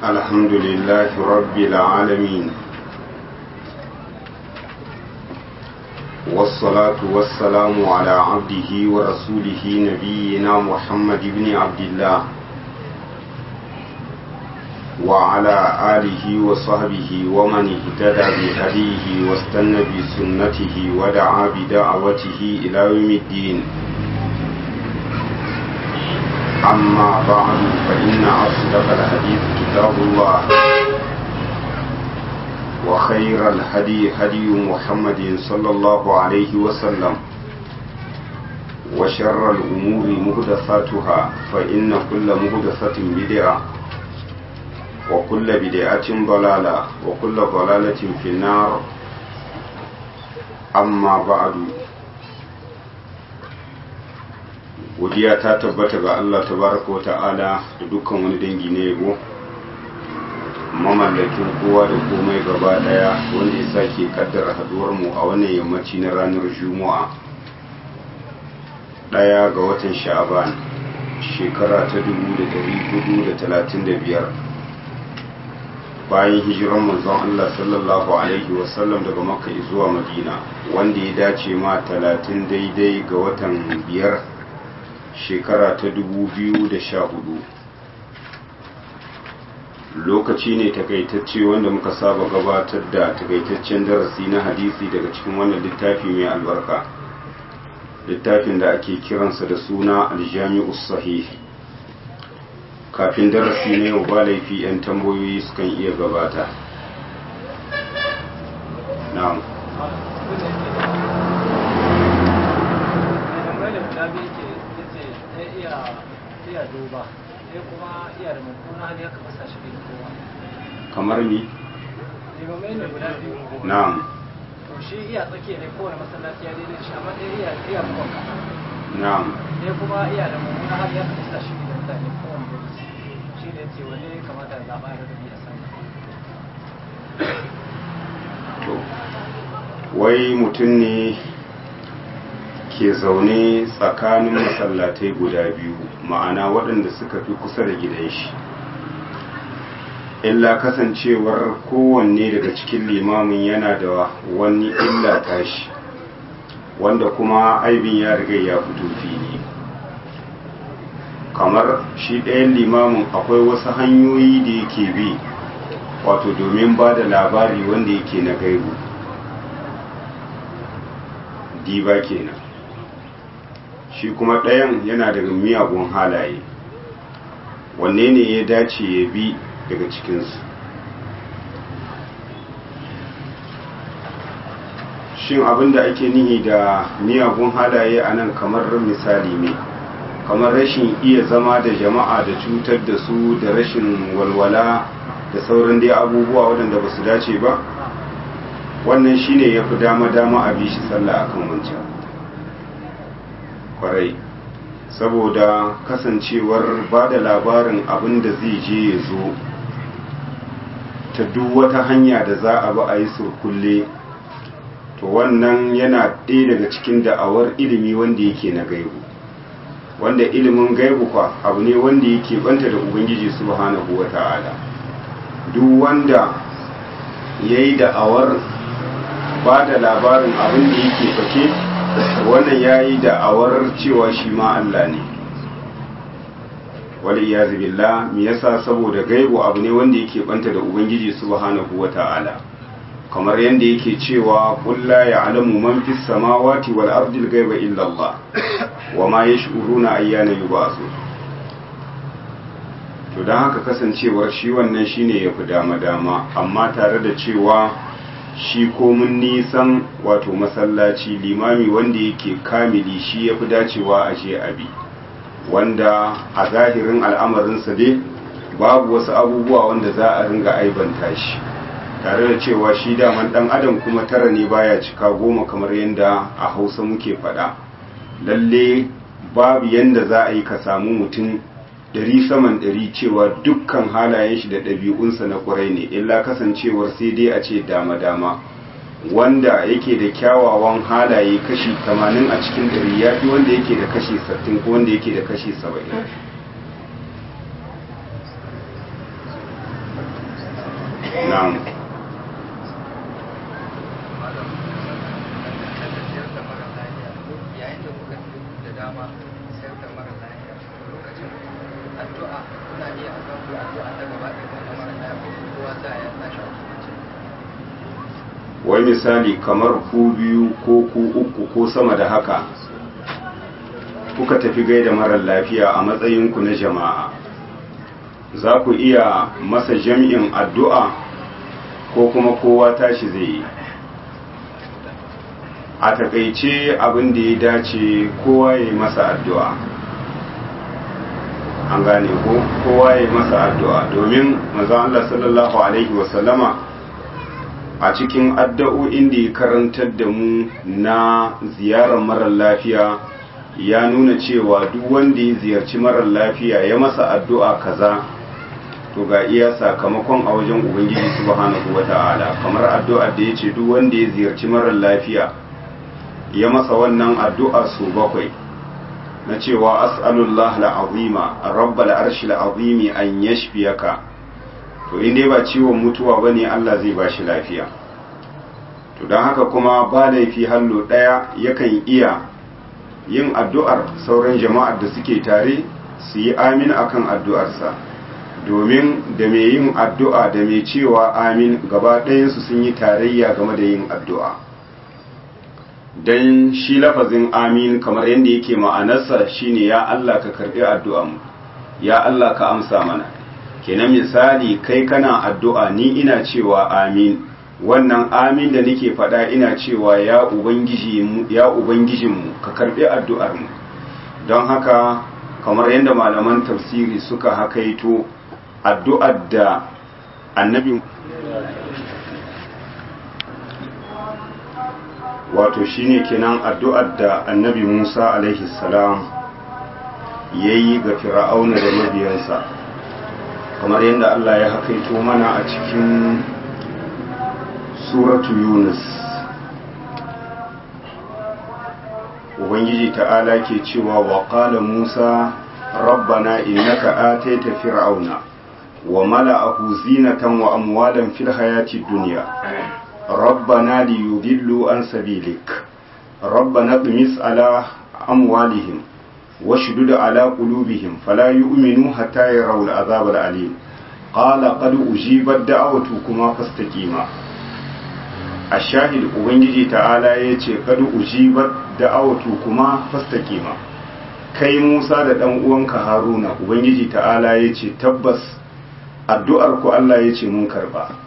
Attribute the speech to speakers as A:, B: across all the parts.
A: الحمد لله رب العالمين والصلاة والسلام على عبده ورسوله نبينا محمد بن عبد الله وعلى آله وصحبه ومن اهتدى بهديه واستنى بسنته ودعا بدعوته إلى يوم الدين أما بعد فإن أصدق الحديث كتاب الله وخير الهدي هدي محمد صلى الله عليه وسلم وشر الأمور مهدثاتها فإن كل مهدثة بدعة وكل بدعة ضلالة وكل ضلالة في النار أما بعد godiya ta tabbata ga Allah tabaraka wa ta'ala da dukkan wani dangi na yabo mamallakin kowa da komai gaba daya wanda ya sake kaddara haduwar mu a wannan yammaci na ranar juma'a daya ga watan sha'aban shekara ta 1435 bayan hijiran manzon Allah sallallahu alaihi wasallam daga makka zuwa madina wanda ya dace ma 30 daidai ga watan biyar shekara ta sha hudu lokaci ne takaitacce wanda muka saba gabatar da takaitaccen darasi na hadisi daga cikin wannan littafi mai albarka littafin da ake kiransa da suna aljami'us sahih kafin darasi na yau ba laifi 'yan tambayoyi sukan iya gabata na'am
B: iya duba sai kuma iya da mummuna hali haka masa shi bai kowa
A: kamar ni
B: limamai ne guda biyu
A: na'am
B: to shi iya tsakiya ne kowane masallaci ya daidai shi amma dai iya iya buwan kasa
A: na'am
B: sai kuma iya da mummuna hali haka masa shi da mutane kowane lokaci shi ne ce wani kamata da zaɓa da dubi a sama
A: to wai mutum ne ke zaune tsakanin masallatai guda biyu ma'ana waɗanda suka fi kusa da gidan shi illa kasancewar kowanne daga cikin limamin yana da wani illa tashi wanda kuma aibin ya riga ya fito fili kamar shi ɗayan limamin akwai wasu hanyoyi da yake bi wato domin ba da labari wanda yake na gaibu diba kenan shi kuma ɗayan yana daga miyagun halaye wanne ne ya dace ya bi daga cikinsu shin abinda ake nihi da miyagun halaye a nan kamar misali ne kamar rashin iya zama da jama'a da cutar da su da rashin walwala da sauran dai abubuwa waɗanda ba su dace ba wannan shine ya fi dama-dama a bi shi sallah akan wancan kwarai saboda kasancewar ba da labarin abin da zai je ya zo ta duk wata hanya da za a ba a yi surkulle to wannan yana ɗaya daga cikin da'awar ilimi wanda yake na gaibu wanda ilimin gaibu kwa abu ne wanda yake banta da ubangiji subhanahu wa ta'ala duk wanda ya yi da'awar ba da labarin abin da yake fake wannan ya yi da'awar cewa shi ma Allah ne wali ya billah me yasa saboda gaibu abu ne wanda yake banta da ubangiji subhanahu wata'ala kamar yadda yake cewa qul la ya'lamu man fis samawati wal ardi al ghaiba illa Allah wa ma yash'uruna ayyana yub'asu to dan haka kasancewar shi wannan shine yafi dama dama amma tare da cewa shi komin nisan wato masallaci limami wanda yake kamili shi ya fi dacewa a je abi wanda a zahirin al'amarinsa dai babu wasu abubuwa wanda za a ringa aibanta shi tare da cewa shi daman dan adam kuma tara ne baya cika goma kamar yadda a hausa muke faɗa lalle babu yadda za a yi ka samu mutum ɗari saman ɗari cewa dukkan halayen shi da ɗabi'unsa na ƙwarai ne illa kasancewar sai dai a ce dama-dama wanda yake da kyawawan halaye kashi 80 a cikin ɗari ya fi wanda yake da kashi 60 ko wanda yake da kashi 70 na'am
C: yayin da kuka da dama sayar da mara lafiya lokacin addu'a kuna iya addu'a addu'a ta gaba da kuma mara lafiya kowa za ya tashi
A: wai misali kamar ku biyu ko ku uku ko sama da haka kuka tafi gaida marar lafiya a matsayinku na jama'a za ku iya masa jam'in addu'a ko kuma kowa tashi zai yi a takaice abin da ya dace kowa ya yi masa addu'a an gane ko kowa ya yi masa addu'a domin maza Allah sallallahu Alaihi wasallama a cikin addu'o'in da ya karantar da mu na ziyarar marar lafiya ya nuna cewa duk wanda ya ziyarci marar lafiya ya masa addu'a kaza to ga iya sakamakon a wajen ubangiji subhanahu wata'ala kamar addu'ar da ya ce duk wanda ya ziyarci marar lafiya ya masa wannan addu'a su bakwai na cewa as'alullah la'azima rabbal arshil azimi an yashfiyaka to in dai ba ciwon mutuwa bane Allah zai bashi lafiya to don haka kuma ba laifi hallo daya yakan iya yin addu'ar sauran jama'ar da suke tare su yi amin akan addu'arsa domin da mai yin addu'a da mai cewa amin gaba ɗayansu sun yi tarayya game da yin addu'a don shi lafazin amin kamar yadda yake ma'anarsa shine ya Allah ka karɓi addu'anmu ya Allah ka amsa mana kenan misali kai kana addu'a ni ina cewa amin wannan amin da nake faɗa ina cewa ya ubangiji ya ubangijinmu ka karɓi addu'armu don haka kamar yadda malaman tafsiri suka hakaito addu'ar da annabi wato shine kenan addu'ar da annabi Musa alaihi salam yayi ga fir'auna da mabiyansa kamar yadda Allah ya hakaito mana a cikin suratu Yunus Ubangiji ta'ala ke cewa wa qala Musa rabbana innaka ataita fir'auna wa mala'ahu zinatan wa amwalan fil hayati dunya ربنا ليضلوا عن سبيلك ربنا اطمس على أموالهم واشدد على قلوبهم فلا يؤمنوا حتى يروا العذاب الأليم قال قد أجيبت دعوتكما فاستقيما الشاهد ubangiji ta'ala ya ce kad ujibat da'awatu kuma fastaqima kai Musa da dan uwanka Haruna ubangiji ta'ala ya ce tabbas addu'ar ku Allah ya ce mun karba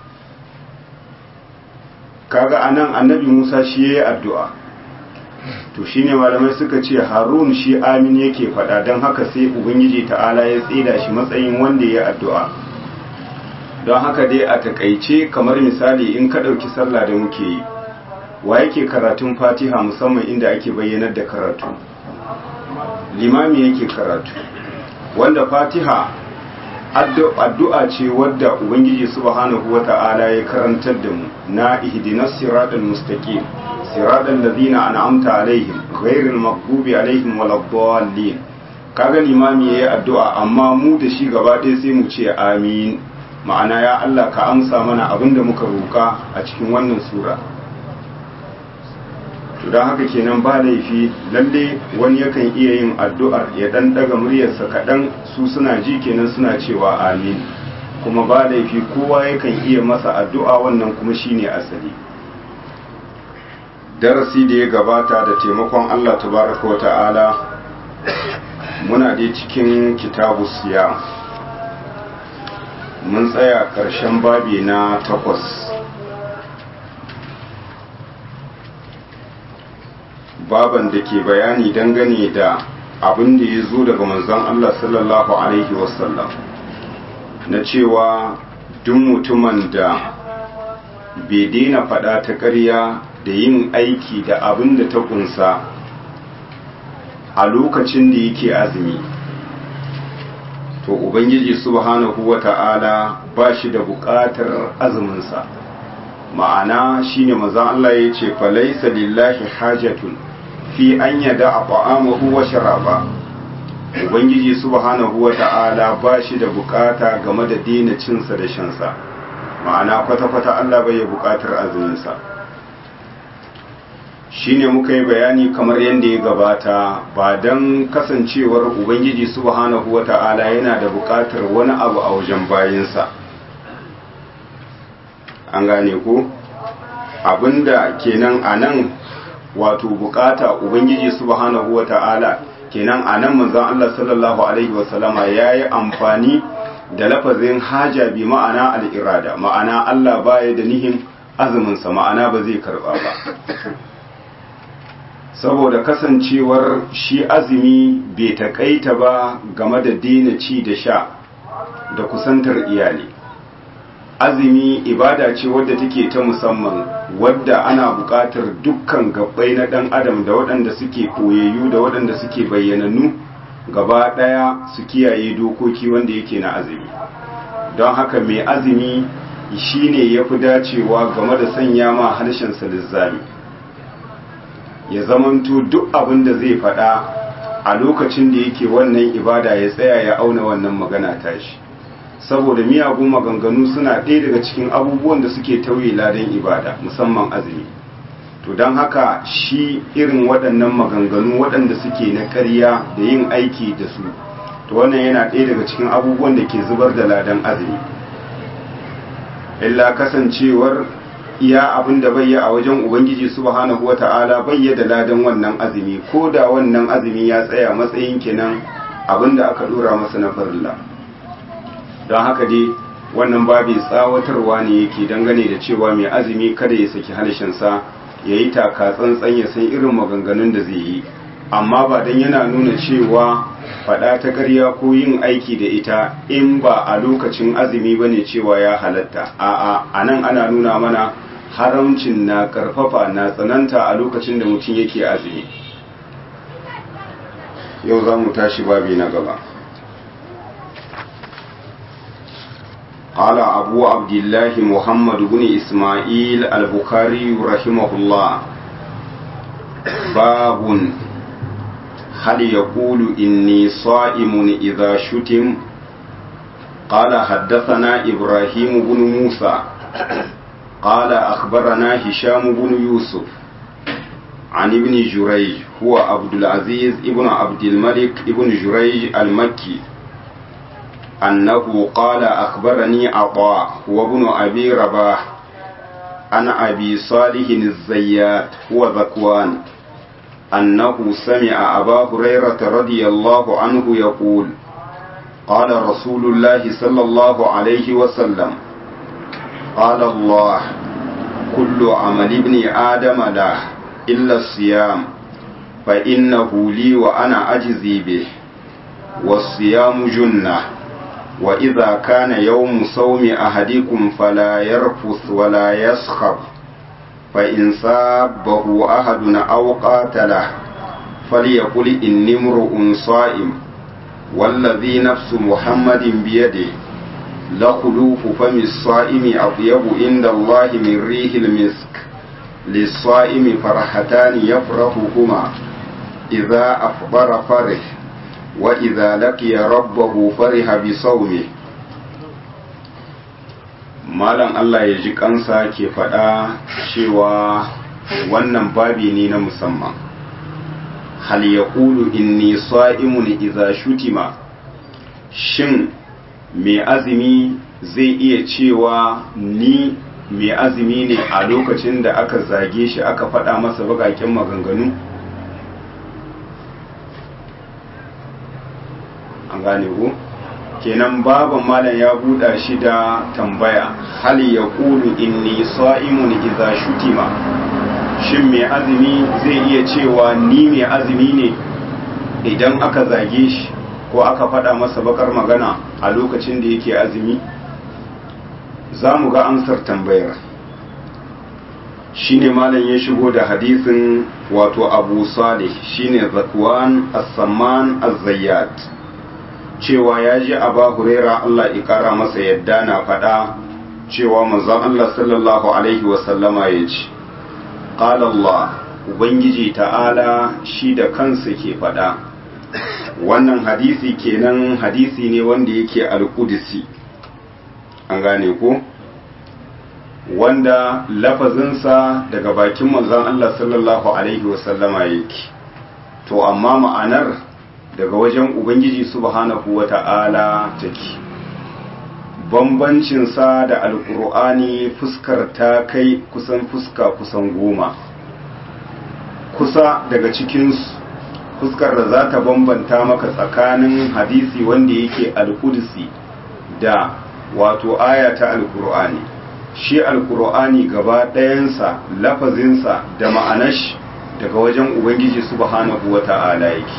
A: kaga anan annabi Musa shi yayi addu'a to shine malamai suka ce Harun shi amin yake faɗa don haka sai ubangiji ta'ala ya tsida shi matsayin wanda ya addu'a don haka dai a takaice kamar misali in ka ɗauki sallah da muke yi wa yake karatun fatiha musamman inda ake bayyanar da karatu limami yake karatu wanda fatiha addu'a ce wadda ubangiji subhanahu wata'ala ya karantar da mu na ihdinas siratal mustaqim siratal ladina an'amta alaihim ghairil maghdubi alaihim waladdallin kaga limami yayi addu'a amma mu da shi gaba ɗaya sai mu ce amin ma'ana ya Allah ka amsa mana abinda muka roka a cikin wannan sura to don haka kenan ba laifi lalle wani yakan iya yin addu'ar ya dan daga muryarsa kaɗan su suna ji kenan suna cewa amin kuma ba laifi kowa yakan iya masa addu'a wannan kuma shine asali darasi da ya gabata da taimakon Allah tabaraka wa ta'ala muna dai cikin kitabu siya mun tsaya ƙarshen babi na takwas baban da ke bayani dangane da abin da ya zo daga manzon Allah sallallahu Alaihi wasallam na cewa duk mutumin da bai daina faɗa ta ƙarya da yin aiki da abin da ta kunsa a lokacin da yake azumi to ubangiji subhanahu wa ta'ala ba shi da buƙatar azuminsa ma'ana shine manzon Allah ya ce falaisa lillahi hajatun fi an yada a ta'amahu wa sharaba ubangiji subhanahu wa ta'ala ba shi da bukata game da daina cinsa da shansa ma'ana kwata-kwata Allah bai buƙatar azuminsa shine muka yi bayani kamar yadda ya gabata ba don kasancewar ubangiji subhanahu wata'ala yana da buƙatar wani abu a wajen bayinsa an gane ko abinda kenan a nan wato bukata ubangiji subhanahu wata'ala kenan a nan manzon Allah sallallahu alaihi wasallama ya yi amfani da lafazin haja bi ma'ana al'irada ma'ana Allah baya da nihin azuminsa ma'ana ba zai karba ba saboda kasancewar shi azumi bai takaita ba game da daina ci da sha da kusantar iyali azumi ibada ce wadda take ta musamman wadda ana buƙatar dukkan gabbai na ɗan adam da waɗanda suke koyayyu da waɗanda suke bayyanannu gaba ɗaya su kiyaye dokoki wanda yake na azumi don haka mai azumi shine ya fi dacewa game da sanya ma harshensa lizzami ya zamanto duk abin da zai faɗa a lokacin da yake wannan ibada ya tsaya ya auna wannan magana tashi saboda miyagun maganganu suna ɗaya daga cikin abubuwan da suke tauye ladan ibada musamman azumi to don haka shi irin waɗannan maganganu waɗanda suke na ƙarya da yin aiki da su to wannan yana ɗaya daga cikin abubuwan da ke zubar da ladan azumi illa kasancewar iya abin da bayya a wajen ubangiji subhanahu wata'ala bayya da ladan wannan azumi ko da wannan azumi ya tsaya matsayin kenan abin da aka dora masa na farilla don haka dai wannan babi tsawatarwa ne yake dangane da cewa mai azumi kada ya saki harshensa ya yi taka tsantsan ya san irin maganganun da zai yi amma ba don yana nuna cewa faɗa ta ƙarya ko yin aiki da ita in ba a lokacin azumi ba ne cewa ya halatta a'a a nan ana nuna mana haramcin na ƙarfafa na tsananta a lokacin da mutum yake azumi yau za mu tashi babi na gaba قال أبو عبد الله محمد بن إسماعيل البخاري رحمه الله باب هل يقول إني صائم إذا شتم قال حدثنا إبراهيم بن موسى قال أخبرنا هشام بن يوسف عن ابن جريج هو عبد العزيز ابن عبد الملك ابن جريج المكي أنه قال أخبرني عطاء وابن أبي رباح عن أبي صالح الزيات هو ذكوان أنه سمع أبا هريرة رضي الله عنه يقول قال رسول الله صلى الله عليه وسلم قال الله كل عمل ابن آدم له إلا الصيام فإنه لي وأنا أجزي به والصيام جنة وإذا كان يوم صوم أحدكم فلا يرفث ولا يسخب فإن سابه أحد أو قاتله فليقل إني امرؤ صائم والذي نفس محمد بيده لخلوف فم الصائم أطيب عند الله من ريح المسك للصائم فرحتان يفرحهما إذا أفطر فرح وإذا لقي ربه فرح بصومه malam Allah ya ji kansa ke faɗa cewa wannan babi ne na musamman hal ya ƙulu inni sa'imun iza shutima shin mai azumi zai iya cewa ni mai azumi ne a lokacin da aka zage shi aka faɗa masa bagaken maganganu an gane ku kenan baban malam ya buɗa shi da tambaya hal ya ƙulu inni sa'imun iza shutima shin mai azumi zai iya cewa ni mai azumi ne idan aka zage shi ko aka faɗa masa bakar magana a lokacin da yake azumi za mu ga amsar tambayar shine malam ya shigo da hadisin wato abu salih shine zakwan as-samman az-zayyat cewa ya ji aba huraira Allah ikara masa yadda na faɗa cewa manzon Allah sallallahu alaihi wasallama ya ce qala Allah ubangiji ta'ala shi da kansa ke faɗa wannan hadisi kenan hadisi ne wanda yake alƙudisi an gane ko wanda lafazinsa daga bakin manzon Allah sallallahu alaihi wasallama yake to amma ma'anar daga wajen ubangiji subhanahu wata'ala take bambancinsa da alkur'ani fuskar ta kai kusan fuska kusan goma kusa daga cikinsu fuskar da za ta bambanta maka tsakanin hadisi wanda yake alkudusi da wato aya ta alkur'ani shi alkur'ani gaba ɗayansa lafazinsa da ma'anash daga wajen ubangiji subhanahu wa ta'ala yake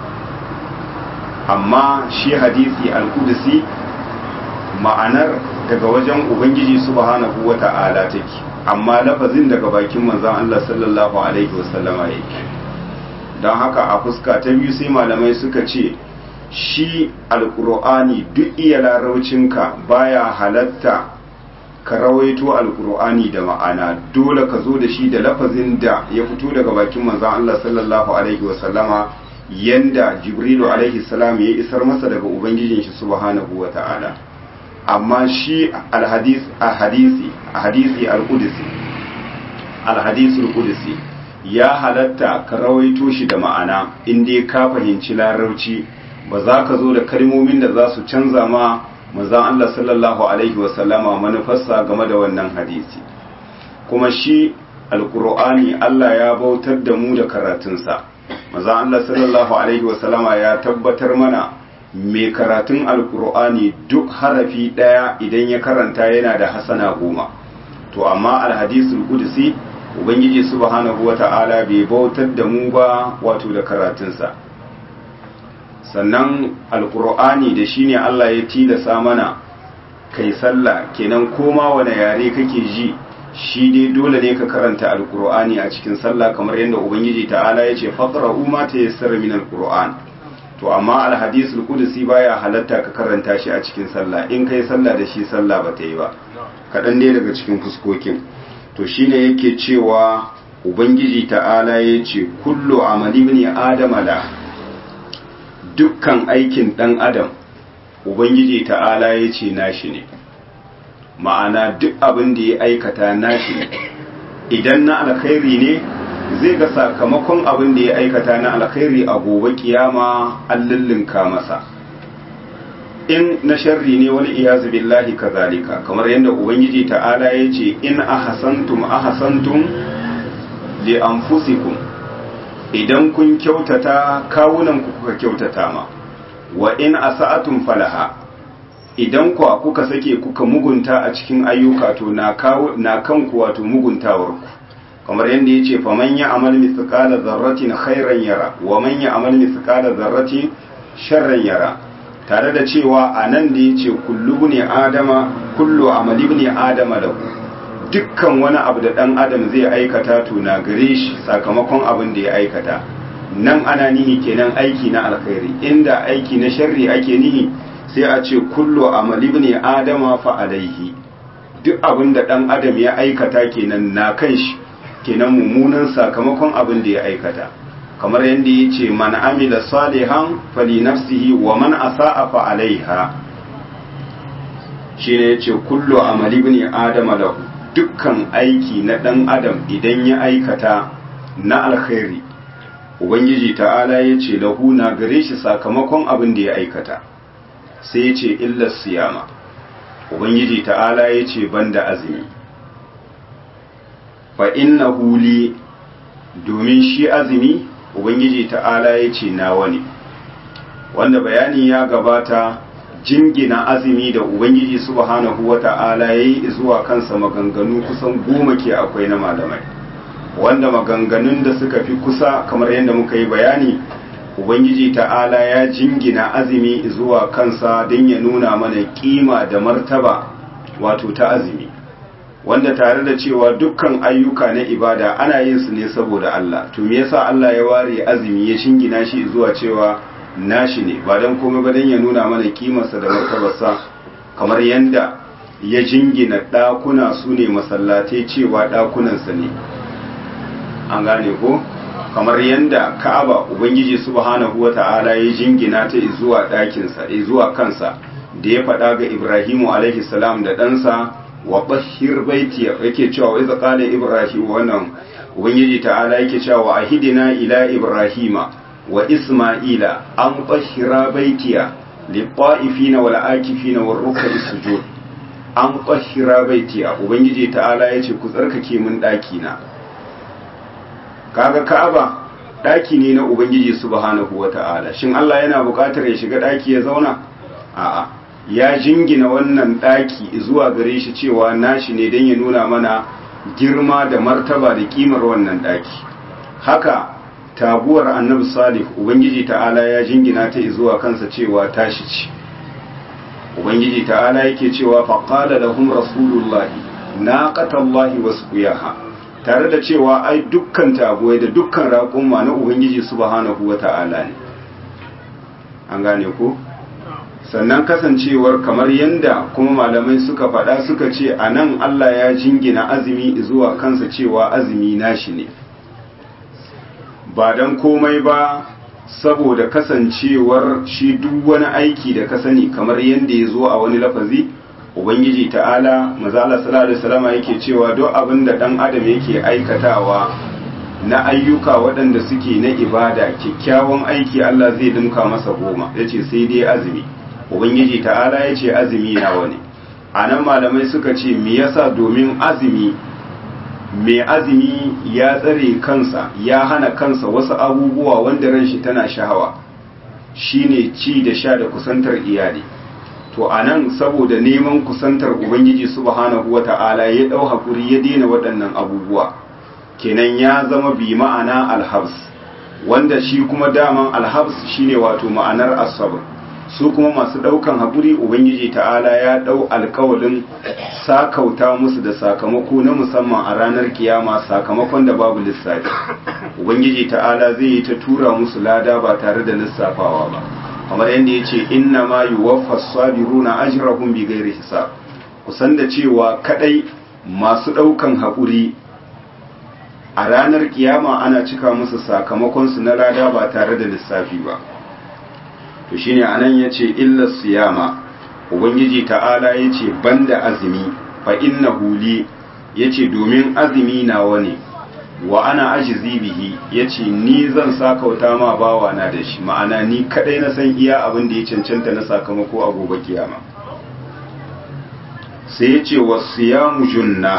A: amma shi hadisi alkudusi ma'anar daga wajen ubangiji subhanahu wa ta'ala take amma lafazin daga bakin manzon Allah sallallahu alaihi wasallama yake don haka a fuska ta biyu sai malamai suka ce shi alkur'ani duk iya laraucinka baya halatta ka rawaito alkur'ani da ma'ana dole ka zo da shi da lafazin da ya fito daga bakin manzon Allah sallallahu alaihi wasallama yanda jibrilu alaihi salam ya isar masa daga ubangijin shi subhanahu wa ta'ala amma shi alhadis a hadisi a hadisi al-qudsi al-hadisi al-qudsi ya halatta ka rawaito shi da ma'ana in dai ka fahimci larabci ba za ka zo da kalmomin da za su canza ma manzon Allah sallallahu alaihi wa sallama manufarsa game da wannan hadisi kuma shi alqur'ani Allah ya bautar da mu da karatunsa manzon Allah sallallahu alaihi wa sallama ya tabbatar mana mai karatun alkur'ani duk harafi ɗaya idan ya karanta yana da hasana goma to amma alhadisul qudsi ubangiji subhanahu wata'ala bai bautar da mu ba wato da karatunsa sannan alkur'ani da shine Allah ya tilasa mana kai sallah kenan koma wane yare kake ji shi dai dole ne ka karanta alkur'ani a cikin sallah kamar yadda ubangiji ta'ala ya ce faqra'u ma tayassara min alkur'an to amma alhadisul qudsi baya halatta ka karanta shi a cikin sallah in kai sallah da shi sallah ba ta yi ba kaɗan ne daga cikin fuskokin to shine yake cewa ubangiji ta'ala ya ce kullu amali ibn adama la dukkan aikin dan adam ubangiji ta'ala ya ce nashi ne ma'ana duk abin da ya aikata nashi ne idan na alkhairi ne zai ga sakamakon abin da ya aikata na alkhairi a gobe kiyama an lullunka masa in na sharri ne wani iyazu billahi kazalika kamar yadda ubangiji ta'ala ya ce in ahasantum ahasantum li anfusikum idan kun kyautata kawunan ku kuka kyautata ma wa in asa'atum falaha idan ku kuka sake kuka mugunta a cikin ayyuka to na kawo na kanku wato muguntawar ku kamar yadda ya ce faman ya amal mithqala dharratin khairan yara wa man ya amal mithqala dharratin sharran yara tare da cewa a nan da ya ce kullu ne adama kullu amali ne adama da dukkan wani abu da dan adam zai aikata to na gare shi sakamakon abin da ya aikata nan ana nihi kenan aiki na alkhairi inda aiki na sharri ake nihi sai a ce kullu amali ne adama fa alaihi duk abin da dan adam ya aikata kenan na kan shi kenan mummunan sakamakon abin da ya aikata kamar yadda ya ce man amila salihan fali nafsihi wa man asa'a fa alaiha shine yace kullu amali ibn adama lahu dukkan aiki na dan adam idan ya aikata na alkhairi ubangiji ta'ala yace lahu na gare shi sakamakon abin da ya aikata sai yace illa siyama ubangiji ta'ala yace banda azumi fa innahu li domin shi azumi ubangiji ta'ala ya ce nawa ne wanda bayani ya gabata jingina azumi da ubangiji subhanahu wa ta'ala ya yi zuwa kansa maganganu kusan goma ke akwai na malamai wanda maganganun da suka fi kusa kamar yadda muka yi bayani ubangiji ta'ala ya jingina azumi zuwa kansa don ya nuna mana kima da martaba wato ta azumi wanda tare da cewa dukkan ayyuka na ibada ana yin su ne saboda Allah to me yasa Allah ya ware azumi ya shingina shi zuwa cewa nashi ne ba dan komai ba dan ya nuna mana kimarsa da martabarsa kamar yanda ya jingina ɗakuna su ne masallatai cewa ɗakunansa ne an gane ko kamar yanda ka'aba ubangiji subhanahu wata'ala ya jingina ta zuwa ɗakinsa zuwa kansa da ya faɗa ga ibrahimu alaihi salam da ɗansa wa bahhir baiti yake cewa wa idza qala ibrahim wannan ubangiji ta'ala yake cewa wa ahidina ila ibrahima wa isma'ila an bahhira baitiya liqa'ifina wal akifina war ruk'i sujud an bahhira baitiya ubangiji ta'ala yace ku tsarkake mun daki na kaga ka'aba daki ne na ubangiji subhanahu wata'ala shin Allah yana buƙatar ya shiga daki ya zauna a'a ya jingina wannan daki zuwa gare shi cewa nashi ne don ya nuna mana girma da martaba da kimar wannan daki haka taguwar annabi salih ubangiji ta'ala ya jingina ta zuwa kansa cewa tashi ce ubangiji ta'ala yake cewa faqala lahum rasulullahi naqatallahi wasqiyaha tare da cewa ai dukkan taguwai da dukkan raƙumma na ubangiji subhanahu wata'ala ne an gane ko sannan kasancewar kamar yanda kuma malamai suka faɗa suka ce a nan Allah ya jingina azumi zuwa kansa cewa azumi nashi ne ba don komai ba saboda kasancewar shi duk wani aiki da ka sani kamar yanda ya zo a wani lafazi ubangiji ta'ala mazala sallallahu alaihi wasallam yake cewa duk abin da dan adam yake aikatawa na ayyuka waɗanda suke na ibada kyakkyawan aiki Allah zai dinka masa goma yace sai dai azumi ubangiji ta'ala ya ce azumi nawa ne a nan malamai suka ce me yasa domin azumi mai azumi ya tsare kansa ya hana kansa wasu abubuwa wanda ran shi tana shahawa shine ci da sha da kusantar iyali to a nan saboda neman kusantar ubangiji subhanahu wata'ala ya ɗau hakuri ya daina waɗannan abubuwa kenan ya zama bi ma'ana alhabs wanda shi kuma daman alhabs shine wato ma'anar asabar su kuma masu daukan haƙuri ubangiji ta'ala ya dau alkawalin sakauta musu da sakamako na musamman a ranar kiyama sakamakon da babu lissafi ubangiji ta'ala zai yi ta tura musu lada ba tare da lissafawa ba kamar yadda ya ce inna ma yuwaffa sabiruna ajrahum bi ghairi hisab kusan da cewa kadai masu daukan haƙuri a ranar kiyama ana cika musu sakamakon su na lada ba tare da lissafi ba to shine anan yace illa siyama ubangiji ta'ala yace banda azumi fa innahu li yace domin azumi nawa ne wa ana ajizi bihi yace ni zan sakauta ma bawa na da shi ma'ana ni kadai na san iya abin da ya cancanta na sakamako a gobe kiyama sai yace wasiyamu junna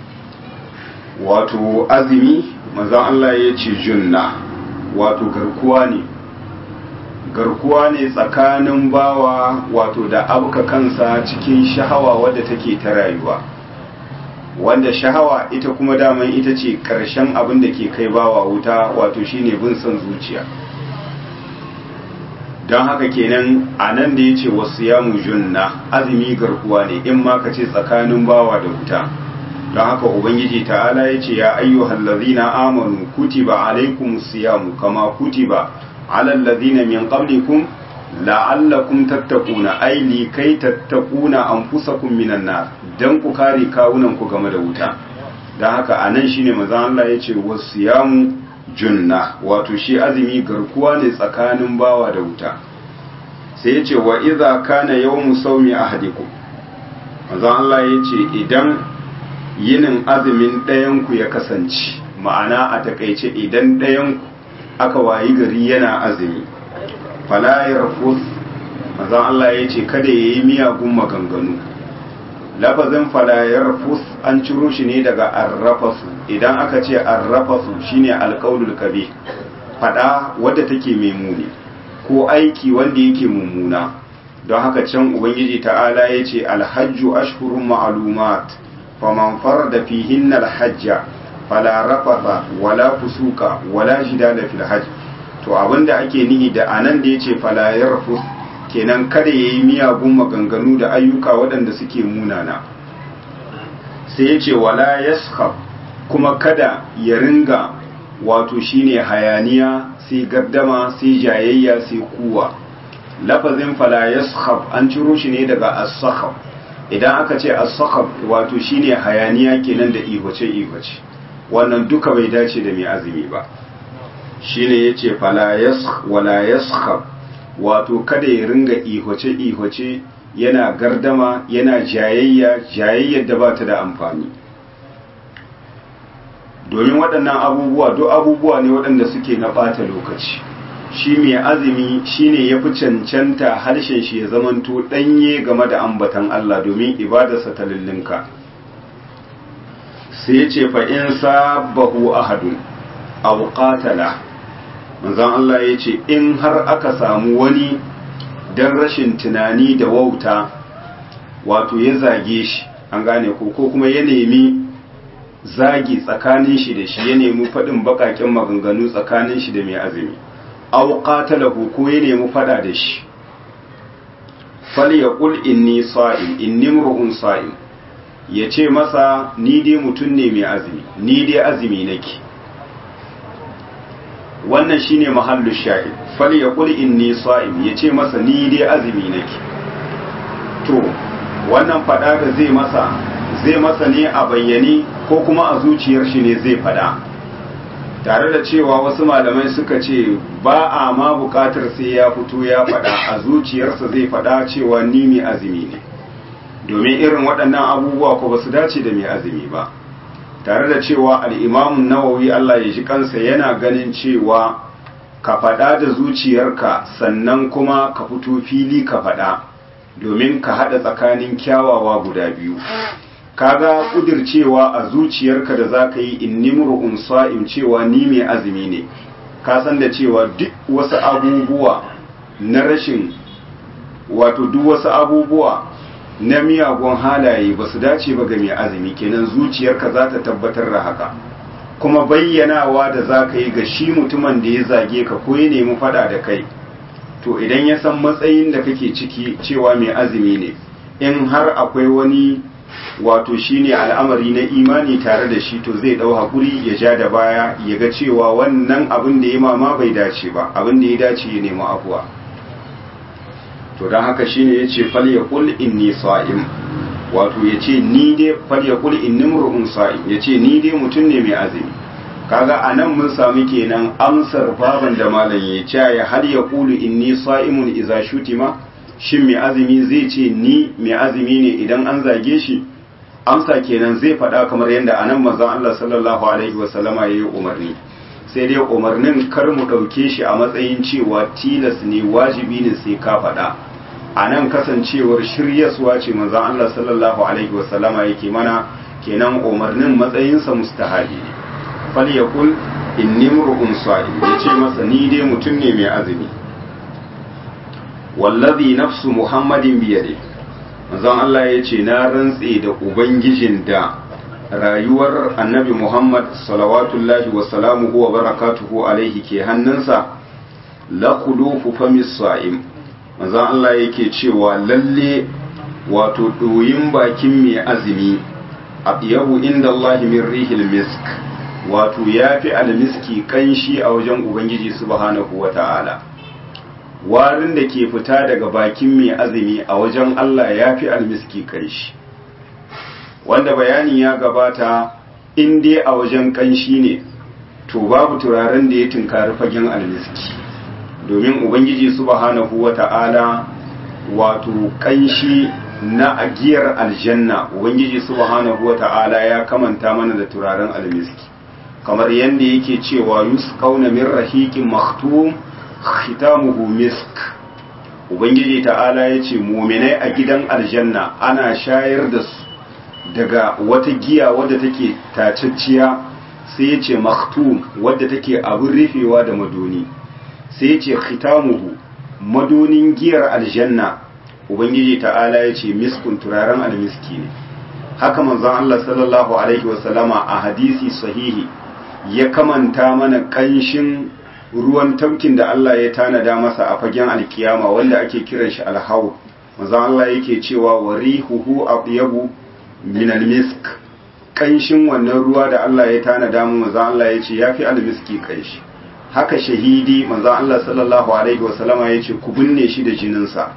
A: wato azumi manzon Allah yace junna wato garkuwa ne garkuwa ne tsakanin bawa wato da abuka kansa cikin shahawa wadda take ta rayuwa wanda shahawa ita kuma daman ita ce ƙarshen abin da ke kai bawa wuta wato shine bin son zuciya don haka kenan a nan da ya ce wasu yamu junna azumi garkuwa ne in ma ka ce tsakanin bawa da wuta don haka ubangiji ta'ala ya ce ya ayyuhallazina amanu kutiba alaikumus siyamu kama kutiba على الذين من قبلكم لعلكم تتقون أي لكي تتقون أنفسكم من النار dan ku kare kawunan ku game da wuta dan haka anan shine manzon Allah yace wasiyamu junna wato shi azumi garkuwa ne tsakanin bawa da wuta sai yace wa idza kana yawmu sawmi ahadikum manzon Allah yace idan yinin azumin ɗayan ku ya kasance ma'ana a takaice idan ɗayan ku aka wayi gari yana azumi fala yarfus manzon Allah ya ce kada ya yi miyagun maganganu lafazin fala yarfus an ciro shi ne daga arrafasu idan aka ce arrafasu shine alqaulul kabe fada wadda take mai muni ko aiki wanda yake mummuna don haka can ubangiji ta'ala ya ce alhajju ashhurun ma'lumat faman farada fihinna alhajja fala rafatha wala fusuka wala jidala fil hajj to abinda ake nihi da anan da yace fala yarfus kenan kada yayi miyagun maganganu da ayyuka waɗanda suke munana sai yace wala yaskhab kuma kada ya ringa wato shine hayaniya sai gaddama sai jayayya sai kuwa lafazin fala yaskhab an ciro shi ne daga as-sakhab idan aka ce as-sakhab wato shine hayaniya kenan da ihoce ihoce wannan duka bai dace da mai azumi ba shine yace fala yas wala yaskhab wato kada ya ringa ihoce ihoce yana gardama yana jayayya jayayyar da ba ta da amfani domin waɗannan abubuwa duk abubuwa ne waɗanda suke na ɓata lokaci shi mai azumi shine ya fi cancanta harshen shi ya zamanto ɗanye game da ambatan Allah domin ibadarsa ta lullunka sai ce fa in sabahu ahadun aw qatala manzon Allah ya ce in har aka samu wani dan rashin tunani da wauta wato ya zage shi an gane ko ko kuma ya nemi zagi tsakanin shi da shi ya nemi faɗin baƙaƙen maganganu tsakanin shi da mai azumi aw qatalahu ko ya nemi faɗa da shi falyaqul inni sa'im inni mur'un sa'im yace masa ni dai mutum ne mai azumi ni dai azumi nake wannan shine mahallu shahid falyaqul inni sa'im yace masa ni dai azumi nake to wannan faɗa da zai masa zai masa ne a bayyane ko kuma a zuciyar shi ne zai fada tare da cewa wasu malamai suka ce ba a ma bukatar sai ya fito ya fada a zuciyarsa zai fada cewa ni mai azumi ne domin irin waɗannan abubuwa ko ba su dace da mai azumi ba tare da cewa al'imamun nawawi Allah ya ji kansa yana ganin cewa ka fada da zuciyarka sannan kuma ka fito fili ka fada domin ka haɗa tsakanin kyawawa guda biyu kaga kudircewa a zuciyarka da za ka yi inni mur'un sa'im cewa ni mai azumi ne ka san da cewa duk wasu abubuwa na rashin wato duk wasu abubuwa na miyagun halaye ba su dace ba ga mai azumi kenan zuciyarka za ta tabbatar da haka kuma bayyanawa da za ka yi ga shi mutumin da ya zage ka ko ya nemi fada da kai to idan ya san matsayin da kake ciki cewa mai azumi ne in har akwai wani wato shine al'amari na imani tare da shi to zai dau hakuri ya ja da baya ya ga cewa wannan abin da ya mama bai dace ba abin da ya dace ya nemi afuwa to don haka shine yace fal yaqul inni sa'im wato yace ni dai fal yaqul inni mur'un sa'im yace ni dai mutum ne mai azumi kaga anan mun samu kenan amsar baban da malam ya ce ya hal yaqulu inni sa'imun idza shutima shin mai azumi zai ce ni mai azumi ne idan an zage shi amsa kenan zai faɗa kamar yadda anan manzon Allah sallallahu alaihi wasallama ya yi umarni sai dai umarnin kar mu ɗauke shi a matsayin cewa tilas ne wajibi ne sai ka faɗa a nan kasancewar shiryaswa ce manzon Allah sallallahu alaihi wasallama yake mana kenan umarnin matsayinsa mustahabi ne fal yaqul inni mur'un sa'im yace masa ni dai mutum ne mai azumi wallazi nafsu muhammadin biyade manzon Allah ya ce na rantse da ubangijin da rayuwar annabi muhammad salawatullahi wa salamuhu wa barakatuhu alaihi ke hannunsa la khulufu famis sa'im manzon Allah yake cewa lalle wato doyin bakin mai azumi yabu inda Allah min rihil misk wato yafi almiski kanshi a wajen ubangiji subhanahu wa ta'ala warin da ke fita daga bakin mai azumi a wajen Allah ya fi almiski kanshi wanda bayani ya gabata in dai a wajen kanshi ne to babu turaren da ya tunkari fagen almiski domin ubangiji subhanahu wata'ala wato kanshi na agiyar aljanna ubangiji subhanahu wata'ala ya kamanta mana da turaren almiski kamar yadda yake cewa yusqauna min rahiqin maktum khitamuhu misk ubangiji ta'ala ya ce muminai a gidan aljanna ana shayar da su daga wata giya wadda take tacacciya sai ya ce maktum wadda take abin rufewa da madoni sai ya ce khitamuhu madonin giyar aljanna ubangiji ta'ala ya ce miskun turaren almiski ne haka manzon Allah sallallahu alaihi wasallama a hadisi sahihi ya kamanta mana kanshin ruwan tafkin da Allah ya tanada masa a fagen alkiyama wanda ake kiran shi alhawu manzon Allah yake cewa wa rihuhu atyabu min almisk kanshin wannan ruwa da Allah ya tanada mu manzon Allah yace yafi almiski kanshi haka shahidi manzon Allah sallallahu alaihi wasallama yace ku binne shi da jinin sa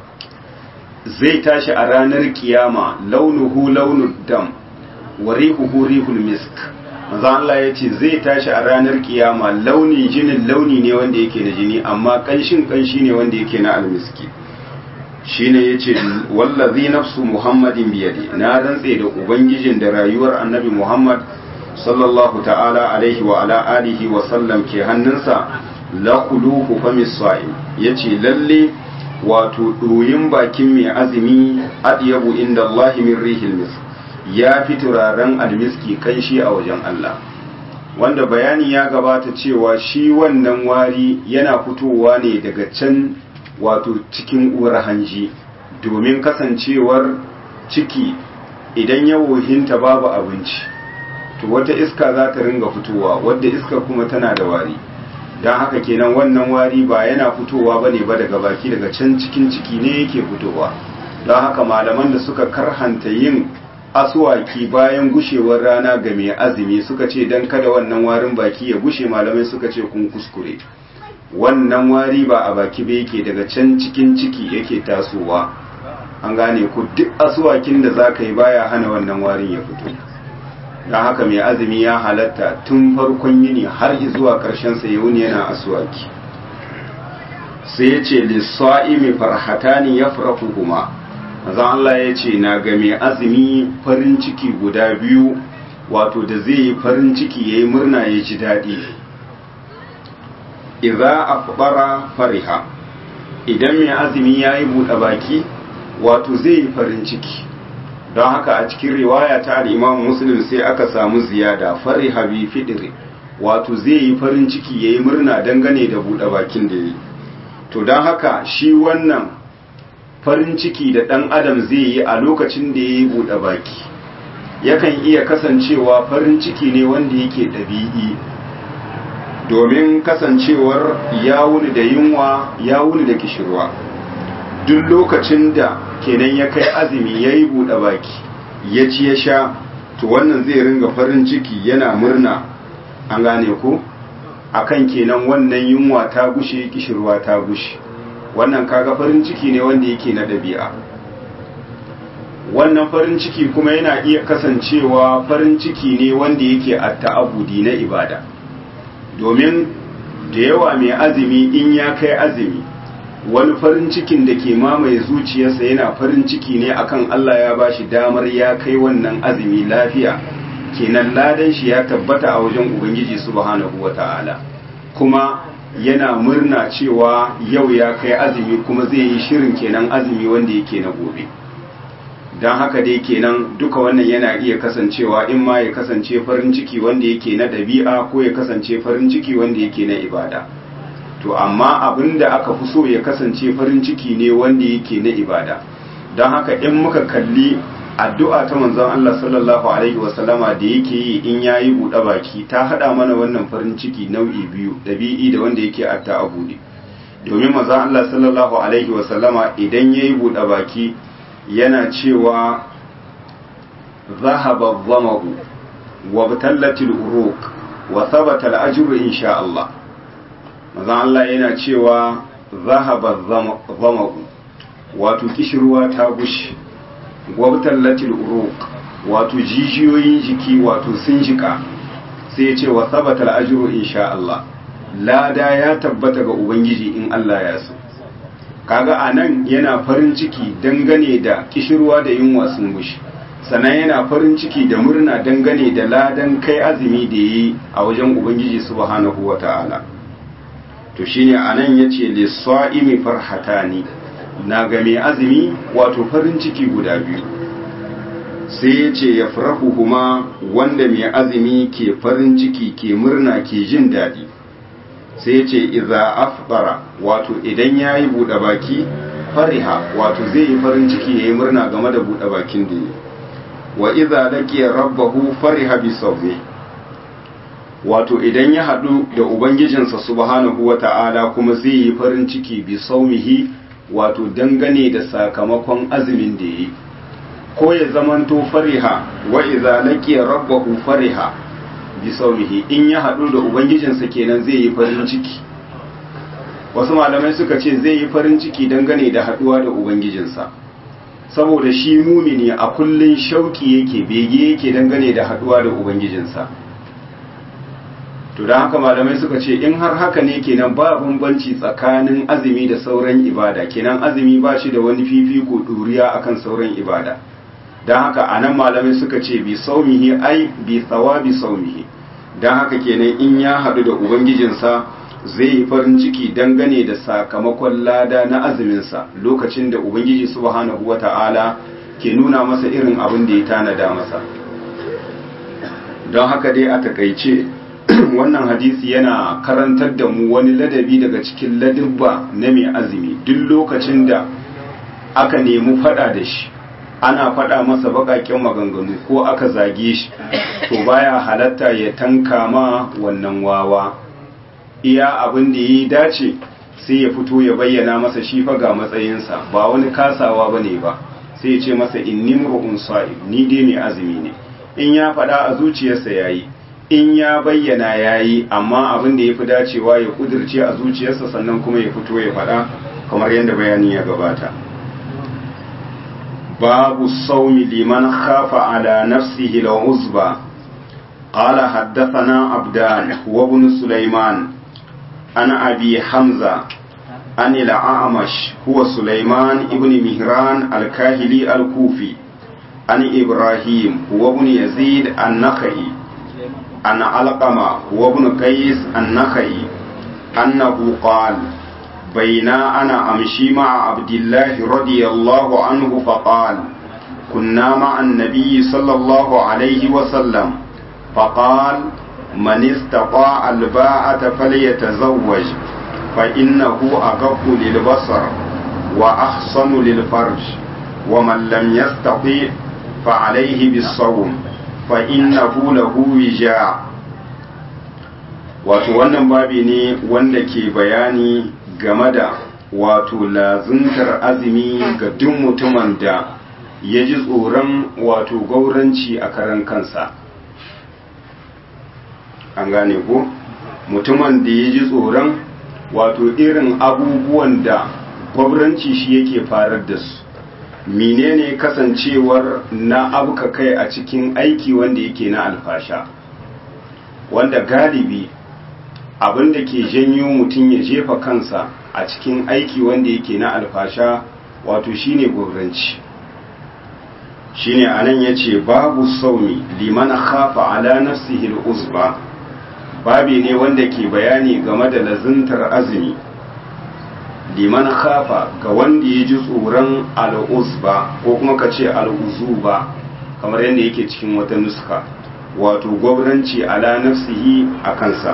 A: zai tashi a ranar kiyama launuhu launud dam wa rihuhu rihul misk manzo Allah ya ce zai tashi a ranar kiyama launin jinin launi ne wanda yake na jini amma kanshin kanshi ne wanda yake na almiski shine yace wallazi nafsu muhammadin biyadi na rantse da ubangijin da rayuwar annabi muhammad sallallahu ta'ala alaihi wa ala alihi wa sallam ke hannunsa la khulufu famis sa'im yace lalle wato doyin bakin mai azumi adyabu inda Allah min rihil mis ya fi turaren almiski kanshi a wajen Allah wanda bayani ya gabata cewa shi wannan wari yana fitowa ne daga can wato cikin uwar hanji domin kasancewar ciki idan ya wohinta babu abinci to wata iska za ta ringa fitowa wadda iska kuma tana da wari don haka kenan wannan wari ba yana fitowa ba ne ba daga baki daga can cikin ciki ne yake fitowa don haka malaman da suka karhanta yin asuwaki bayan gushewar rana ga mai azumi suka ce don kada wannan warin baki ya gushe malamai suka ce kun kuskure wannan wari ba a baki ba yake daga can cikin ciki yake tasowa an gane ku duk asuwakin da za ka yi baya hana wannan warin ya fito don haka mai azumi ya halatta tun farkon yini har zuwa ƙarshen sa ya wuni yana asuwaki sai ya ce lissa'imi farhatani ya farahu kuma mazan Allah ya ce na ga mai azumi farin ciki guda biyu wato da zai yi farin ciki ya yi murna ya ji daɗi idza afbara fariha idan mai azumi ya yi buɗe baki wato zai yi farin ciki don haka a cikin riwaya ta al-imam muslim sai aka samu ziyada fariha bi fidri wato zai yi farin ciki ya yi murna dangane da buɗe bakin da ya yi to don haka shi wannan farin ciki da ɗan adam zai yi a lokacin da ya yi buɗe baki yakan iya kasancewa farin ciki ne wanda yake ɗabi'i domin kasancewar ya wuni da yunwa ya wuni da kishirwa duk lokacin da kenan ya kai azumi ya yi buɗe baki ya ci ya sha to wannan zai ringa farin ciki yana murna an gane ku akan kenan wannan yunwa ta gushe kishirwa ta gushe wannan kaga farin ciki ne wanda yake na ɗabi'a wannan farin ciki kuma yana iya kasancewa farin ciki ne wanda yake a ta'abudi na ibada domin da yawa mai azumi in ya kai azumi wani farin cikin da ke mamaye zuciyarsa yana farin ciki ne akan Allah ya bashi damar ya kai wannan azumi lafiya kenan ladan shi ya tabbata a wajen ubangiji subhanahu wata'ala kuma yana murna cewa yau ya kai azumi kuma zai yi shirin kenan azumi wanda yake na gobe don haka dai kenan duka wannan yana iya kasancewa in ma ya kasance farin ciki wanda yake na ɗabi'a ko ya kasance farin ciki wanda yake na ibada to amma abin da aka fi so ya kasance farin ciki ne wanda yake na ibada don haka in muka kalli addu'a ta manzon Allah sallallahu alaihi wasallama da yake yi in yayi buɗe baki ta haɗa mana wannan farin ciki nau'i biyu ɗabi'i da wanda yake atta abudi domin manzon Allah sallallahu alaihi wasallama idan yayi buɗe baki yana cewa zahaba dhamahu wa batallatil uruq wa thabata al-ajru insha Allah manzon Allah yana cewa zahaba dhamahu wato kishirwa ta gushi gwabtallatil uruq wato jijiyoyin jiki wato sun jika sai ya ce wa sabata ajru insha Allah lada ya tabbata ga ubangiji in Allah ya so kaga anan yana farin ciki dangane da kishirwa da yunwa sun gushi sannan yana farin ciki da murna dangane da ladan kai azumi da yi a wajen ubangiji subhanahu wata'ala to shine anan yace lis-sa'imi farhatani na ga mai azumi wato farin ciki guda biyu sai ya ce ya farahu kuma wanda mai azumi ke farin ciki ke murna ke jin daɗi sai ya ce iza afbara wato idan ya yi buɗe baki fariha wato zai yi farin ciki ya yi murna game da buɗe bakin da yi wa iza laqiya rabbahu fariha bi sawmi wato idan ya haɗu da ubangijinsa subhanahu wata'ala kuma zai yi farin ciki bi saumihi wato dangane da sakamakon azumin da yi ko ya zamanto fariha wa idza laqiya rabbahu fariha bi sawmihi in ya hadu da ubangijinsa kenan zai yi farin ciki wasu malamai suka ce zai yi farin ciki dangane da haduwa da ubangijinsa saboda shi mumini a kullun shauki yake bege yake dangane da haduwa da ubangijinsa to don haka malamai suka ce in har haka ne kenan ba bambanci tsakanin azumi da sauran ibada kenan azumi ba shi da wani fifiko ɗuriya akan sauran ibada don haka a nan malamai suka ce bi saumihi ai bi tsawabi saumihi don haka kenan in ya haɗu da ubangijinsa zai yi farin ciki dangane da sakamakon lada na azuminsa lokacin da ubangiji subhanahu wa ta'ala ke nuna masa irin abin da ya tanada masa don haka dai a takaice wannan hadisi yana karantar da mu wani ladabi daga cikin ladabba na mai azumi duk lokacin da aka nemi fada da shi ana fada masa bakaken maganganu ko aka zage shi to baya halatta ya tanka ma wannan wawa iya abin da ya dace sai ya fito ya bayyana masa shi fa ga matsayinsa ba wani kasawa bane ba sai ya ce masa inni mur'un sa'im ni dai mai azumi ne in ya fada a zuciyarsa yayi in ya bayyana yayi amma abin da yafi dacewa ya kudirce a zuciyarsa sannan kuma ya fito ya fada kamar yadda bayani ya gabata باب الصوم لمن خاف على نفسه العزبة قال حدثنا عبدان وابن سليمان عن أبي حمزة عن الأعمش هو سليمان ابن مهران الكاهلي الكوفي عن إبراهيم هو ابن يزيد النخعي عن علقمة هو ابن قيس النخعي أنه قال بينا أنا أمشي مع عبد الله رضي الله عنه فقال كنا مع النبي صلى الله عليه وسلم فقال من استطاع الباعة فليتزوج فإنه أغض للبصر وأحصن للفرج ومن لم يستطيع فعليه بالصوم فإنه له وجاع wato wannan babi ne wanda ke bayani game da wato lazuntar azumi ga duk mutumin da ya ji tsoron wato gauranci a karan kansa an gane ko mutumin da ya ji tsoron wato irin abubuwan da gwabranci shi yake farar da su menene kasancewar na abuka kai a cikin aiki wanda yake na alfasha wanda galibi abin da ke janyo mutum ya jefa kansa a cikin aiki wanda yake na alfasha wato shine gwabranci shine anan yace babu saumi liman khafa ala nafsihi al-uzba babi ne wanda ke bayani game da lazuntar azumi liman khafa ga wanda ya ji tsoron al-uzba ko kuma ka ce al-uzuba kamar yadda yake cikin wata nuska wato gwabranci ala nafsihi a kansa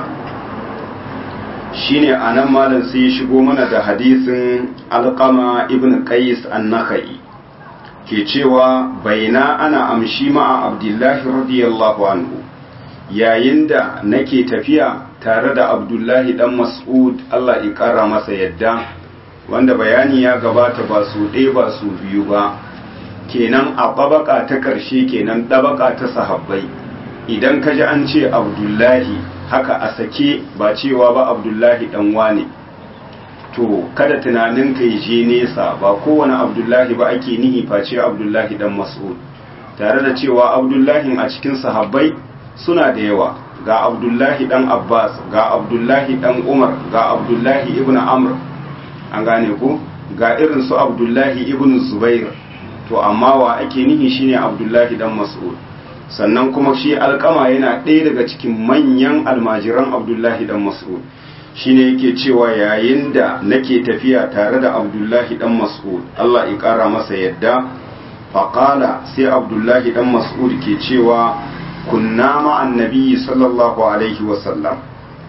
A: shine anan malam sai ya shigo mana da hadisin alqama ibn qais an-nakhai ke cewa baina ana amshi ma'a abdullahi radiyallahu anhu yayin da nake tafiya tare da abdullahi dan mas'ud Allah ya kara masa yadda wanda bayani ya gabata ba su ɗaya ba su biyu ba kenan a ɓabaka ta ƙarshe kenan ɗabaka ta sahabbai idan ka ji an ce abdullahi haka a sake ba cewa ba abdullahi dan wane to kada tunanin ka je nesa ba kowane abdullahi ba ake nihi face abdullahi dan mas'ud tare da cewa abdullahi a cikin sahabbai suna da yawa ga abdullahi dan abbas ga abdullahi dan umar ga abdullahi ibn amr an gane ku ga irin su abdullahi ibn zubair to amma wa ake nihi shine abdullahi dan mas'ud sannan kuma shi alkama yana ɗaya daga cikin manyan almajiran abdullahi dan mas'ud shine yake cewa yayin da nake tafiya tare da abdullahi dan mas'ud Allah ya ƙara masa yadda faƙala sai abdullahi dan mas'ud ke cewa kunna ma'an nabiyyi sallallahu alaihi wasallam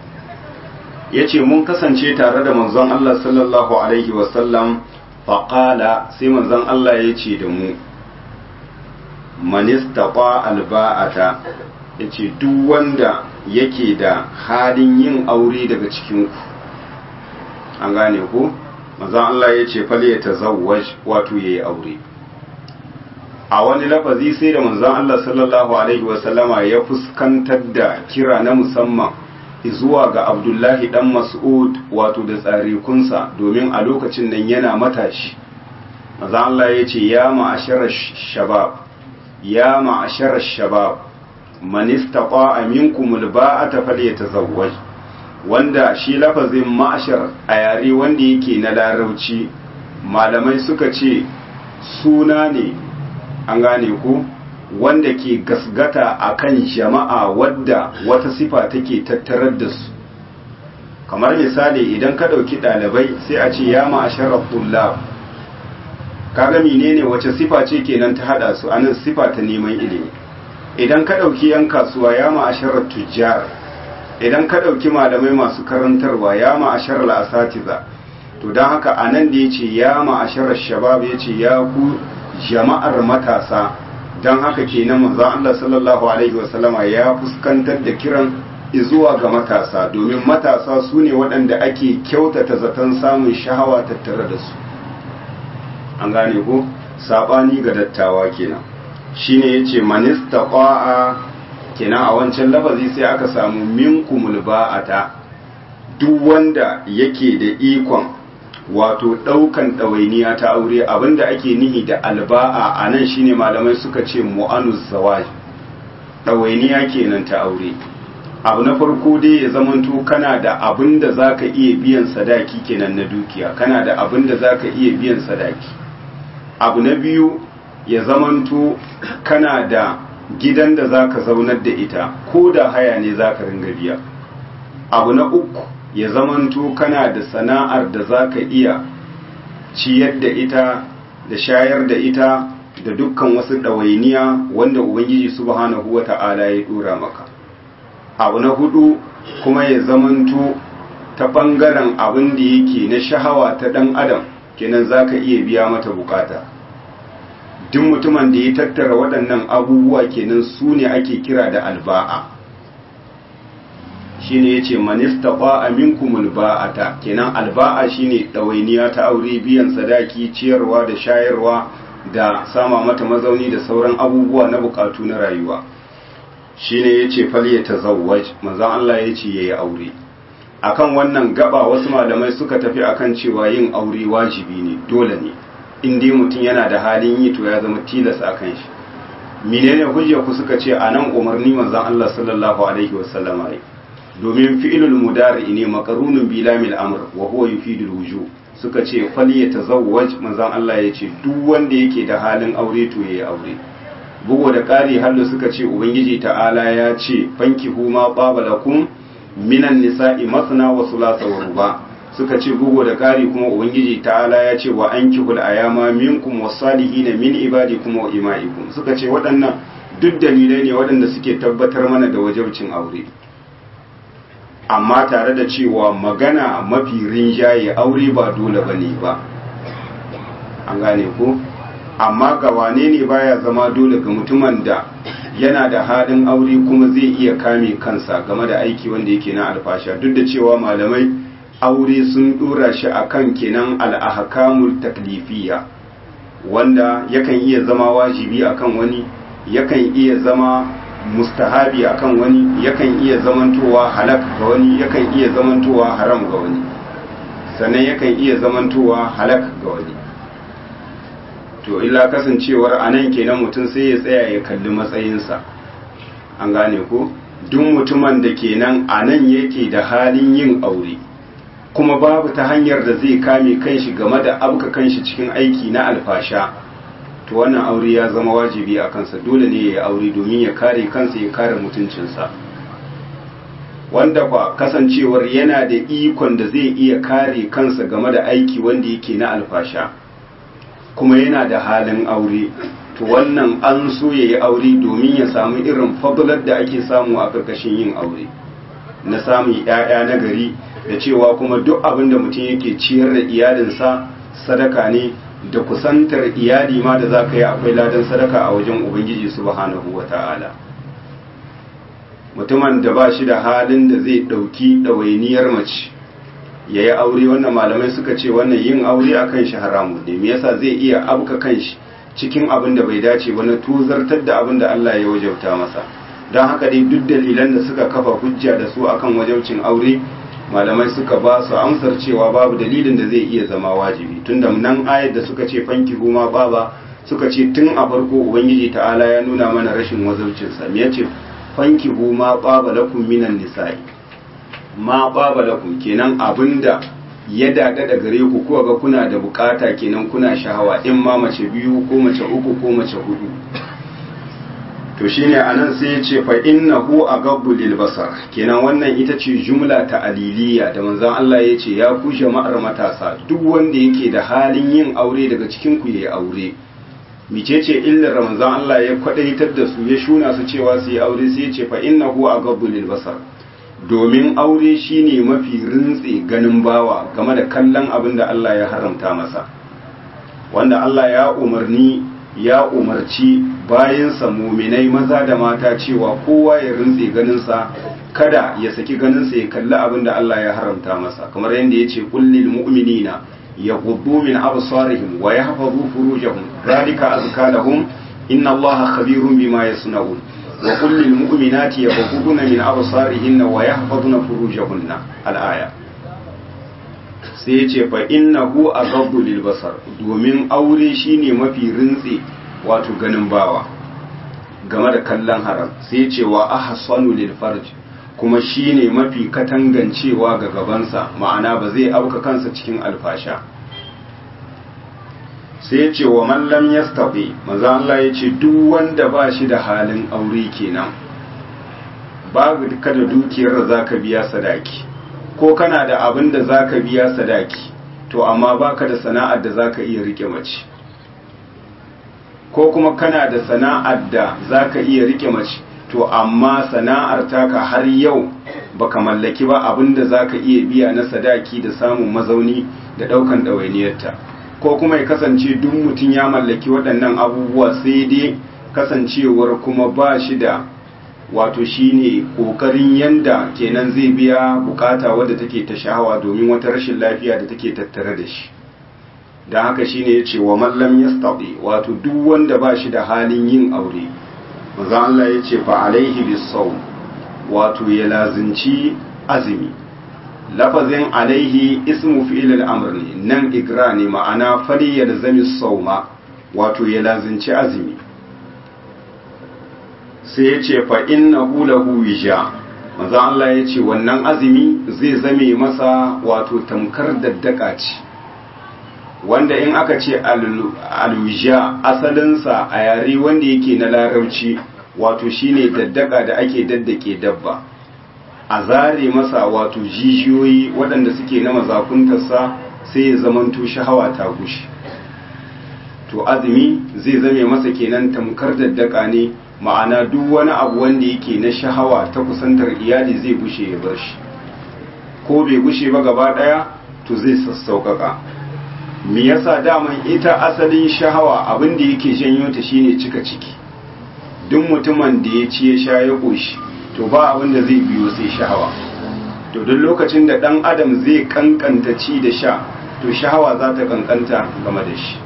A: ya ce mun kasance tare da manzon Allah sallallahu alaihi wasallam faƙala sai manzon Allah ya ce da mu manistafa alba'ata ya ce duk wanda yake da halin yin aure daga cikinku an gane ku manzon Allah ya ce fal ya tazawwaj wato yayi aure a wani lafazi sai da manzon Allah sallallahu alaihi wasallama ya fuskantar da kira na musamman zuwa ga Abdullahi dan Mas'ud wato da tsarikunsa domin a lokacin nan yana matashi manzon Allah ya ce ya ma'ashara shabab ya ma'ashara shabab man istata'a minkum alba'ata falyatazawwaj wanda shi lafazin ma'ashar a yare wanda yake na larauci malamai suka ce suna ne an gane ku wanda ke gasgata akan jama'a wadda wata sifa take tattarar da su kamar misali idan ka ɗauki ɗalibai sai a ce ya ma'asharar tullab kaga menene wace sifa ce kenan ta hada su anan sifa ta neman ilimi idan ka ɗauki yan kasuwa ya ma'asharar tujjar idan ka ɗauki malamai masu karantarwa ya ma'asharar asatiza to don haka anan da ya ce ya ma'asharar shabab ya ce ya ku jama'ar matasa don haka kenan manzo Allah sallallahu alaihi wasallama ya fuskantar da kiran zuwa ga matasa domin matasa su ne waɗanda ake kyautata zaton samun shahawa tattare da su an gane ko saɓani ga dattawa kenan shine yace manista qa'a kenan a wancan lafazi sai aka samu minkumul ba'ata duk wanda yake da ikon wato ɗaukan ɗawainiya ta aure abinda ake nihi da alba'a a nan shine malamai suka ce mu'anus zawaj ɗawainiya kenan ta aure abu na farko dai ya zamanto kana da abin da za ka iya biyan sadaki kenan na dukiya kana da abin da za ka iya biyan sadaki abu na biyu ya zamanto kana da gidan da za ka zaunar da ita ko da haya ne za ka ringa biya abu na uku ya zamanto kana da sana'ar da za ka iya ciyar da ita da shayar da ita da dukkan wasu ɗawainiya wanda ubangiji subhanahu wa ta'ala ya ɗora maka abu na hudu kuma ya zamanto ta ɓangaren abin da yake na shahawa ta ɗan adam kenan za ka iya biya mata bukata duk mutumin da ya tattara waɗannan abubuwa kenan su ne ake kira da alba'a shi ne ya ce manista ba'a minkumul ba'ata kenan alba'a shi ne ɗawainiya ta aure biyan sadaki ciyarwa da shayarwa da sama mata mazauni da sauran abubuwa na bukatu na rayuwa shine yace falye tazawwaj manzon Allah yace yayi aure akan wannan gaba wasu malamai suka tafi akan cewa yin aure wajibi ne dole ne in dai mutum yana da halin yi to ya zama tilas akan shi menene hujja ku suka ce anan umarni manzon Allah sallallahu alaihi wasallama yi domin fi'ilul mudari ne makarunun bilamil amr wa huwa yufidul wujub suka ce falye tazawwaj manzon Allah yace duk wanda yake da halin aure to yayi aure bugu da ƙari hallu suka ce ubangiji ta'ala ya ce fanki huma babalakum minan nisa'i masna wa sulasa wa ruba suka ce bugu da ƙari kuma ubangiji ta'ala ya ce wa ankihul ayama minkum wasalihina min ibadikum wa imaikum suka ce waɗannan duk dalilai ne waɗanda suke tabbatar mana da wajabcin aure amma tare da cewa magana mafi rinjaye aure ba dole bane ba an gane ko amma ga wane ne baya zama dole ga mutumin da yana da haɗin aure kuma zai iya kame kansa game da aiki wanda yake na alfasha duk da cewa malamai aure sun dora shi akan kenan al'ahkamul taklifiyya wanda yakan iya zama wajibi akan wani yakan iya zama mustahabi akan wani yakan iya zamantowa halak ga wani yakan iya zamantowa haram ga wani sannan yakan iya zamantowa halak ga wani to illa kasancewar a nan kenan mutum sai ya tsaya ya kalli matsayinsa an gane ko duk mutumin da kenan a nan yake da halin yin aure kuma babu ta hanyar da zai kame kanshi game da abuka kanshi cikin aiki na alfasha to wannan aure ya zama wajibi a kansa dole ne ya yi aure domin ya kare kansa ya kare mutuncinsa wanda kwa kasancewar yana da ikon da zai iya kare kansa game da aiki wanda yake na alfasha kuma yana da halin aure to wannan an so ya yi aure domin ya samu irin fadlar da ake samu a ƙarƙashin yin aure na samun 'ya'ya na gari da cewa kuma duk abin da mutum yake ciyar da iyalinsa sadaka ne da kusantar iyali ma da za ka yi akwai ladan sadaka a wajen ubangiji subhanahu wa ta'ala mutumin da ba shi da halin da zai ɗauki ɗawainiyar mace ya yi aure wannan malamai suka ce wannan yin aure a kan shi haramu ne me yasa zai iya abuka kan shi cikin abin da bai dace ba na tuzartar da abin da Allah ya wajauta masa don haka dai duk dalilan da suka kafa hujja da su akan wajaucin aure malamai suka ba su amsar cewa babu dalilin da zai iya zama wajibi tunda nan ayar da suka ce fanki huma baba suka ce tun a farko ubangiji ta'ala ya nuna mana rashin wazaucinsa me yace fankihu ma qaba lakum minan nisa'i ma qaba lakum kenan abinda ya dada da gare ku kuwa ga kuna da bukata kenan kuna shahawa in ma mace biyu ko mace uku ko mace hudu to shine anan sai ya ce fa innahu agabbu lil basar kenan wannan ita ce jumla ta aliliya da manzon Allah ya ce ya ku jama'ar matasa duk wanda yake da halin yin aure daga cikin ku yayi aure micece illar ramazan Allah ya kwadaitar da su ya shuna su cewa su yi aure sai ya ce fa innahu agabbu lil basar domin aure shine mafi rintse ganin bawa game da kallon abin da Allah ya haramta masa wanda Allah ya umarni ya umarci bayansa muminai maza da mata cewa kowa ya rintse ganinsa kada ya saki ganinsa ya kalli abin da Allah ya haramta masa kamar yadda ya ce kullil mu'minina yaghuddu min absarihim wa yahfazu furujahum dhalika azka lahum inna Allaha khabirun bima yasnaun wa kullil mu'minati yaghudduna min absarihinna wa yahfazuna furujahunna al-aya sai ya ce fa innahu aghaddu lil basar domin aure shine mafi rintse wato ganin bawa game da kallon haram sai ya ce wa ahsanu lil farj kuma shine mafi katangancewa ga gabansa ma'ana ba zai auka kansa cikin alfasha sai ya ce wa man lam yastati manzo Allah ya ce duk wanda ba shi da halin aure kenan babu kada dukiyar da zaka biya sadaki ko kana da abin da za ka biya sadaki to amma baka da sana'ar da za ka iya rike mace ko kuma kana da sana'ar da za ka iya rike mace to amma sana'ar taka har yau baka mallaki ba abin da za ka iya biya na sadaki da samun mazauni da ɗaukan ɗawainiyarta ko kuma ya kasance duk mutum ya mallaki waɗannan abubuwa sai dai kasancewar kuma ba shi da wato shine kokarin yanda kenan zai biya bukata wadda take ta shahawa domin wata rashin lafiya da take tattare da shi da haka shine yace wa mallam yastati wato duk wanda ba shi da halin yin aure manzo Allah yace fa alaihi bisawm wato ya lazinci azumi lafazin alaihi ismu fi'il al-amr ne nan igra ne ma'ana fali yalzami sawma wato ya lazinci azumi sai ya ce fa inna lahu wija manzo Allah ya ce wannan azumi zai zame masa wato tamkar daddaka ce wanda in aka ce alwija asalinsa a yare wanda yake na larabci wato shine daddaka da ake daddake dabba a zare masa wato jijiyoyi waɗanda suke na mazakuntarsa sai ya zamanto shahawa ta gushi to azumi zai zame masa kenan tamkar daddaka ne ma'ana duk wani abu wanda yake na shahawa ta kusantar iyali zai gushe ya bar shi ko bai gushe ba gaba daya to zai sassauƙaƙa me yasa daman ita asalin shahawa abin da yake janyo ta shine cika ciki duk mutumin da ya ci ya sha ya koshi to ba abin da zai biyo sai shahawa to duk lokacin da dan adam zai kankanta ci da sha to shahawa za ta kankanta game da shi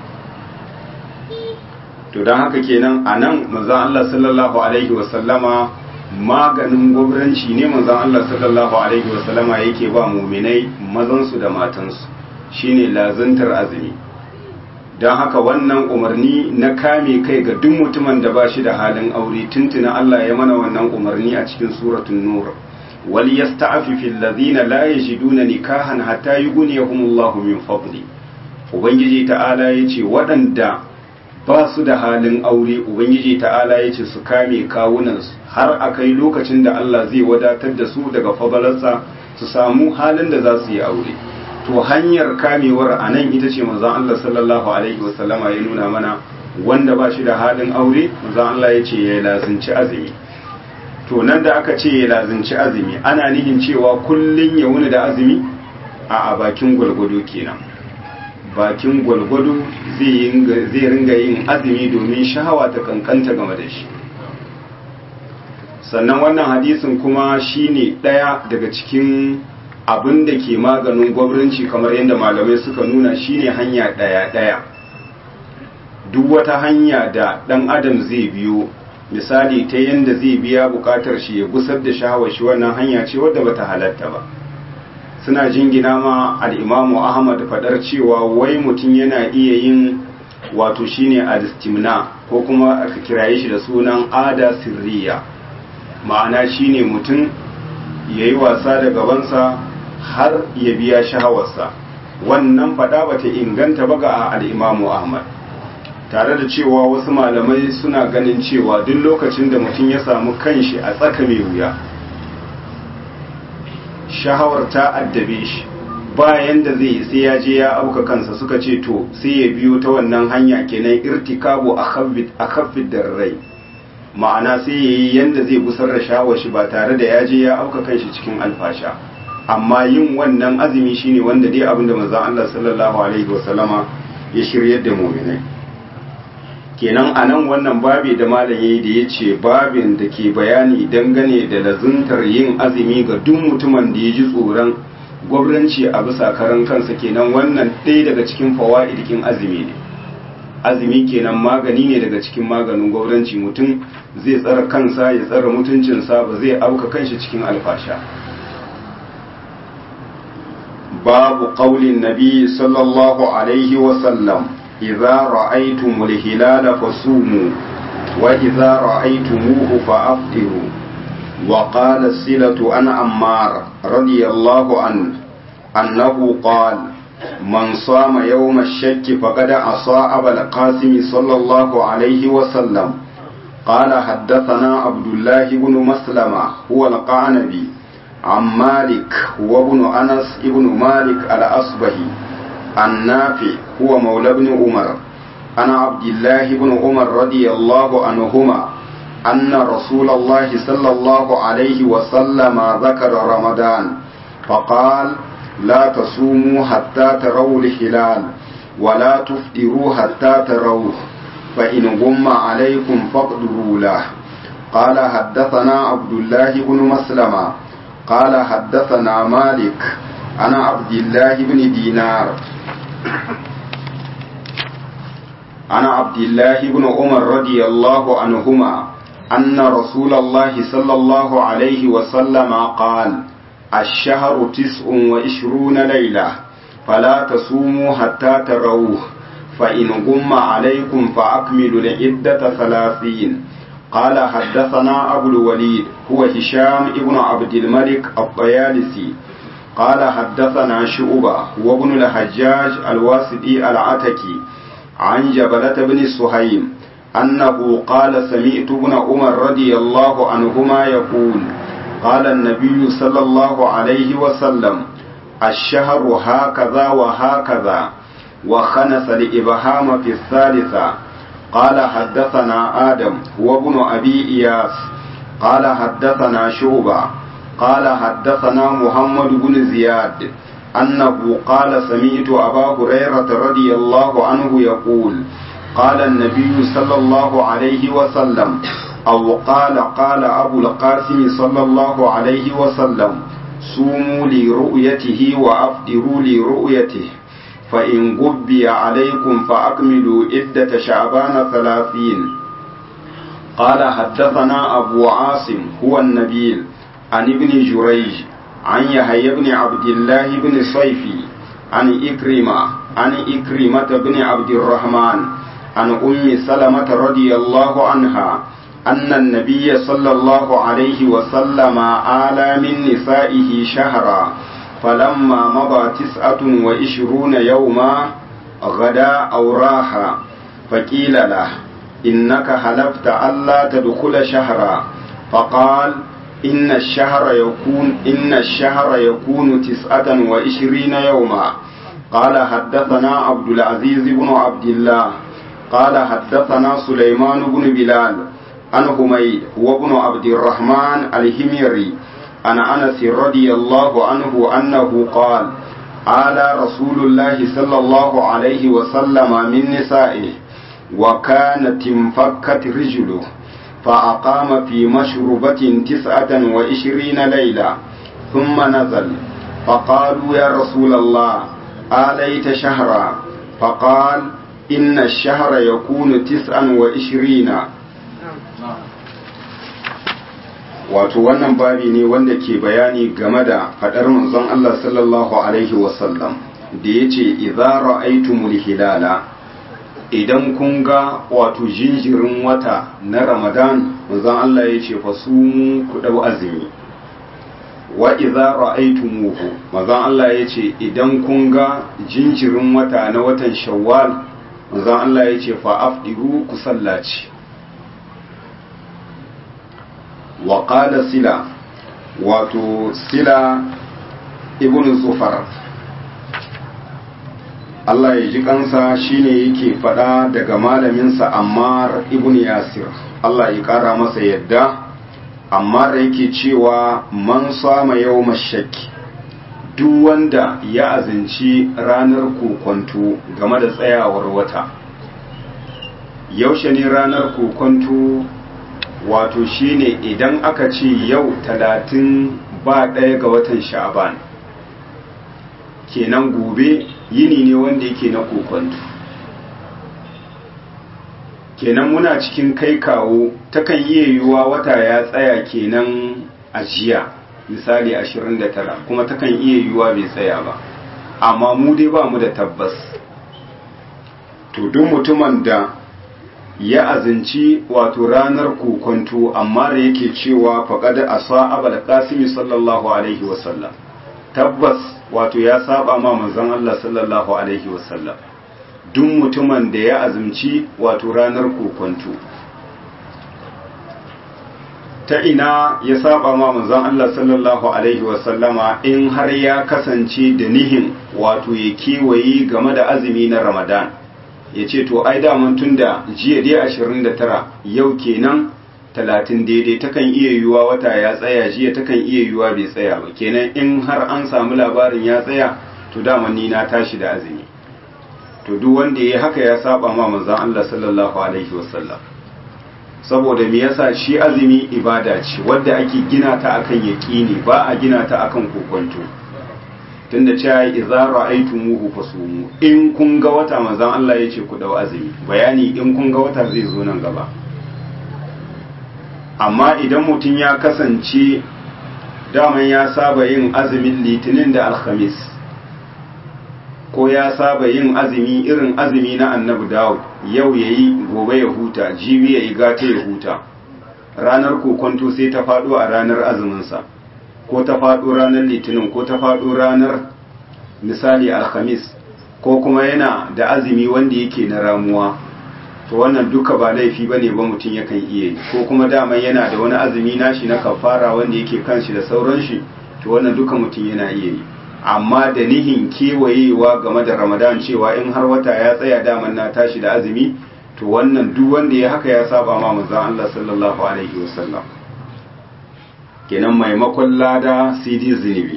A: to don haka kenan a nan manzan Allah sallallahu Alaihi wasallama maganin gwamnanci ne manzan Allah sallallahu Alaihi wasallama yake ba muminai mazansu da matansu shine lazantar azumi don haka wannan umarni na kame kai ga duk mutumin da ba shi da halin aure tuntuna Allah ya mana wannan umarni a cikin suratun nur wal yasta'afifu alladhina la yajiduna nikahan hatta yughniyahumullahu min fadli ubangiji ta'ala yace waɗanda ba su da halin aure ubangiji ta'ala ya ce su kame kawunansu har a kai lokacin da Allah zai wadatar da su daga fadalarsa su samu halin da za su yi aure to hanyar kamewar a nan ita ce manzon Allah sallallahu alaihi wasallama ya nuna mana wanda ba shi da halin aure manzon Allah ya ce ya lazinci azumi to nan da aka ce ya lazinci azumi ana nihin cewa kullun ya wuni da azumi a a bakin gwalgwado kenan bakin gwalgwado zai ringa yin azumi domin shahawa ta kankanta game da shi sannan wannan hadisin kuma shine ɗaya daga cikin abin da ke maganin gwamnati kamar yadda malamai suka nuna shine hanya ɗaya-ɗaya duk wata hanya da ɗan adam zai biyo misali ta yadda zai biya buƙatar shi ya gusar da shahawar shi wannan hanya ce wadda bata halatta ba suna jingina ma al'imamu ahmad faɗar cewa wai mutum yana iya yin wato shine alistimna ko kuma aka kiraye shi da sunan ada sirriya ma'ana shine mutum ya yi wasa da gabansa har ya biya shahawarsa wannan fada bata inganta ba ga al'imamu ahmad tare da cewa wasu malamai suna ganin cewa duk lokacin da mutum ya samu kanshi a tsaka mai wuya shahawar ta addabe shi bayan da zai sai ya je ya auka kansa suka ce to sai ya biyo ta wannan hanya kenan irtikabu a khaffid darrai ma'ana sai ya yi yanda zai busar da shawar shi ba tare da ya je ya auka kanshi cikin alfasha amma yin wannan azumi shine wanda dai abinda manzon Allah sallallahu alaihi wasallama ya shiryar da mu'minai kenan a nan wannan babi da malam yayi da ya ce babin da ke bayani dangane da lazuntar yin azumi ga duk mutumin da ya ji tsoron gwamnati a bisa karan kansa kenan wannan ɗaya daga cikin fawa'idikin azumi ne azumi kenan magani ne daga cikin maganin gwamnati mutum zai tsara kansa ya tsara mutuncinsa ba zai auka kanshi cikin alfasha babu qaulin nabi sallallahu alaihi wa sallam إذا رأيتم الهلال فصوموا وإذا رأيتموه فأفطروا وقال السلة عن عمار رضي الله عنه أنه قال من صام يوم الشك فقد عصى أبا القاسم صلى الله عليه وسلم قال حدثنا عبد الله بن مسلمة هو القعنبي عن مالك وابن أنس ابن مالك الأصبهي النافع هو مولى بن عمر أنا عبد الله بن عمر رضي الله عنهما أن رسول الله صلى الله عليه وسلم ذكر رمضان فقال لا تصوموا حتى تروا الهلال ولا تفطروا حتى تروه فإن غم عليكم فاقدروا له قال حدثنا عبد الله بن مسلمة قال حدثنا مالك أنا عبد الله بن دينار عن عبد الله بن عمر رضي الله عنهما أن رسول الله صلى الله عليه وسلم قال الشهر تسع وعشرون ليلة فلا تصوموا حتى تروه فإن غم عليكم فأكملوا العدة ثلاثين قال حدثنا أبو الوليد هو هشام ابن عبد الملك الطيالسي قال حدثنا شعبة وابن الحجاج الواسطي العتكي عن جبلة بن سهيم أنه قال سمعت ابن عمر رضي الله عنهما يقول قال النبي صلى الله عليه وسلم الشهر هكذا وهكذا وخنس الإبهام في الثالثة قال حدثنا آدم هو ابن أبي إياس قال حدثنا شعبة قال حدثنا محمد بن زياد أنه قال سمعت أبا هريرة رضي الله عنه يقول قال النبي صلى الله عليه وسلم أو قال قال أبو القاسم صلى الله عليه وسلم صوموا لرؤيته وأفطروا لرؤيته فإن غبي عليكم فأكملوا عدة شعبان ثلاثين قال حدثنا أبو عاصم هو النبيل عن ابن جريج عن يحيى بن عبد الله بن صيفي عن إكرمة عن إكرمة بن عبد الرحمن عن أم سلمة رضي الله عنها أن النبي صلى الله عليه وسلم آلى من نسائه شهرا فلما مضى تسعة وعشرون يوما غدا أو راح فقيل له إنك حلفت ألا تدخل شهرا فقال إن الشهر يكون إن الشهر يكون تسعة وعشرين يوما قال حدثنا عبد العزيز بن عبد الله قال حدثنا سليمان بن بلال عن حميد وابن عبد الرحمن الهميري عن انس رضي الله عنه انه قال آل رسول الله صلى الله عليه وسلم من نسائه وكانت انفكت رجله فأقام في مشربة تسعة وعشرين ليلة ثم نزل فقالوا يا رسول الله آليت شهرا فقال إن الشهر يكون تسعا وعشرين wato wannan babi ne wanda ke bayani game da faɗar manzon Allah sallallahu alaihi wasallam da ya ce idza ra'aytumul hilala idan kun ga wato jinjirin wata na ramadan manzon Allah ya ce fasumu ku dau azumi wa idza ra'aytumuhu manzon Allah ya ce idan kun ga jinjirin wata na watan shawwal manzon Allah ya ce fa afdiru ku sallaci wa qala sila wato sila ibn zufar Allah ya ji kansa shine yake faɗa daga malaminsa Ammar ibn Yasir Allah ya ƙara masa yadda Ammar yake cewa man sama yau shakki duk wanda ya azinci ranar kokonto game da tsayawar wata yaushe ne ranar kokonto wato shine idan aka ce yau talatin ba ɗaya ga watan sha'aban kenan gobe yini ne wanda yake na kokonto kenan muna cikin kai kawo takan iya yiwuwa wata ya tsaya kenan a jiya misali 29 kuma takan iya yiwuwa bai tsaya ba amma mu dai ba mu da tabbas to duk mutumin da ya azinci wato ranar kokonto amma da yake cewa faƙad asa abal qasimi sallallahu alaihi wasallam tabbas wato ya saba ma manzon Allah sallallahu alaihi wasallam duk mutumin da ya azumci wato ranar kokonto ta ina ya saba ma manzon Allah sallallahu alaihi wasallama in har ya kasance da nihin wato ya kewaye game da azumi na Ramadan ya ce to ai daman tun da jiya dai 29 yau kenan 30 daidai takan iya yiwuwa wata ya tsaya jiya takan iya yiwuwa bai tsaya ba kenan in har an samu labarin ya tsaya to daman ni na tashi da azumi to duk wanda ya haka ya saba ma manzon Allah sallallahu alaihi wasallam saboda me yasa shi azumi ibada ce wadda ake gina ta akan yaqini ba a gina ta akan kokonto tunda cewa idza ra'aytumuhu fasumu in kun ga wata manzon Allah yace ku dau azumi bayani in kun ga wata zai zo nan gaba amma idan mutum ya kasance daman ya saba yin azumin litinin da alhamis ko ya saba yin azumi irin azumi na annabi dawud yau ya yi gobe ya huta jibi ya yi gata ya huta ranar kokonto sai ta faɗo a ranar azuminsa ko ta faɗo ranar litinin ko ta faɗo ranar misali alhamis ko kuma yana da azumi wanda yake na ramuwa to wannan duka ba laifi bane ba mutum yakan iya yi ko kuma daman yana da wani azumi nashi na kafara wanda yake kanshi da sauran shi to wannan duka mutum yana iya yi amma da nihin kewayewa game da ramadan cewa in har wata ya tsaya daman na tashi da azumi to wannan duk wanda ya haka ya saba ma manzon Allah sallallahu alaihi wasallam kenan maimakon lada cd zunubi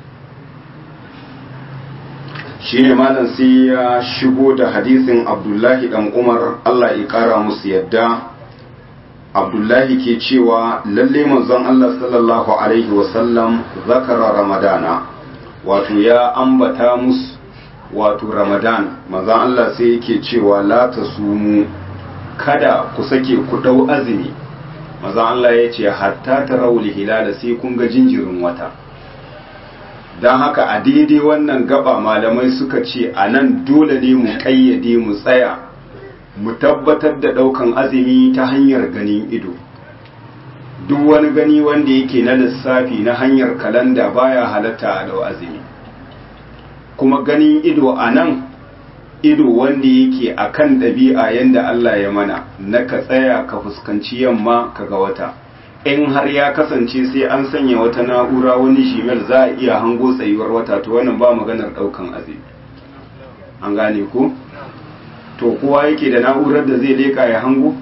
A: shine malam sai ya shigo da hadisin abdullahi dan umar Allah ya kara musu yadda abdullahi ke cewa lalle manzon Allah sallallahu alaihi wasallam zakara ramadana wato ya ambata musu wato ramadan manzon Allah sai yake cewa la tasumu kada ku sake ku dau azumi manzon Allah ya ce hatta tarawul hilala sai kun ga jinjirin wata don haka a daidai wannan gaba malamai suka ce a nan dole ne mu ƙayyade mu tsaya mu tabbatar da ɗaukan azumi ta hanyar ganin ido duk wani gani wanda yake na lissafi na hanyar kalanda baya halatta a dau azumi kuma ganin ido a nan ido wanda yake a kan ɗabi'a yadda Allah ya mana na ka tsaya ka fuskanci yamma ka ga wata in har ya kasance sai an sanya wata na'ura wani shimel za a iya hango tsayuwar wata to wannan ba maganar daukan azumi an gane ko to kowa yake da na'urar da zai leka ya hango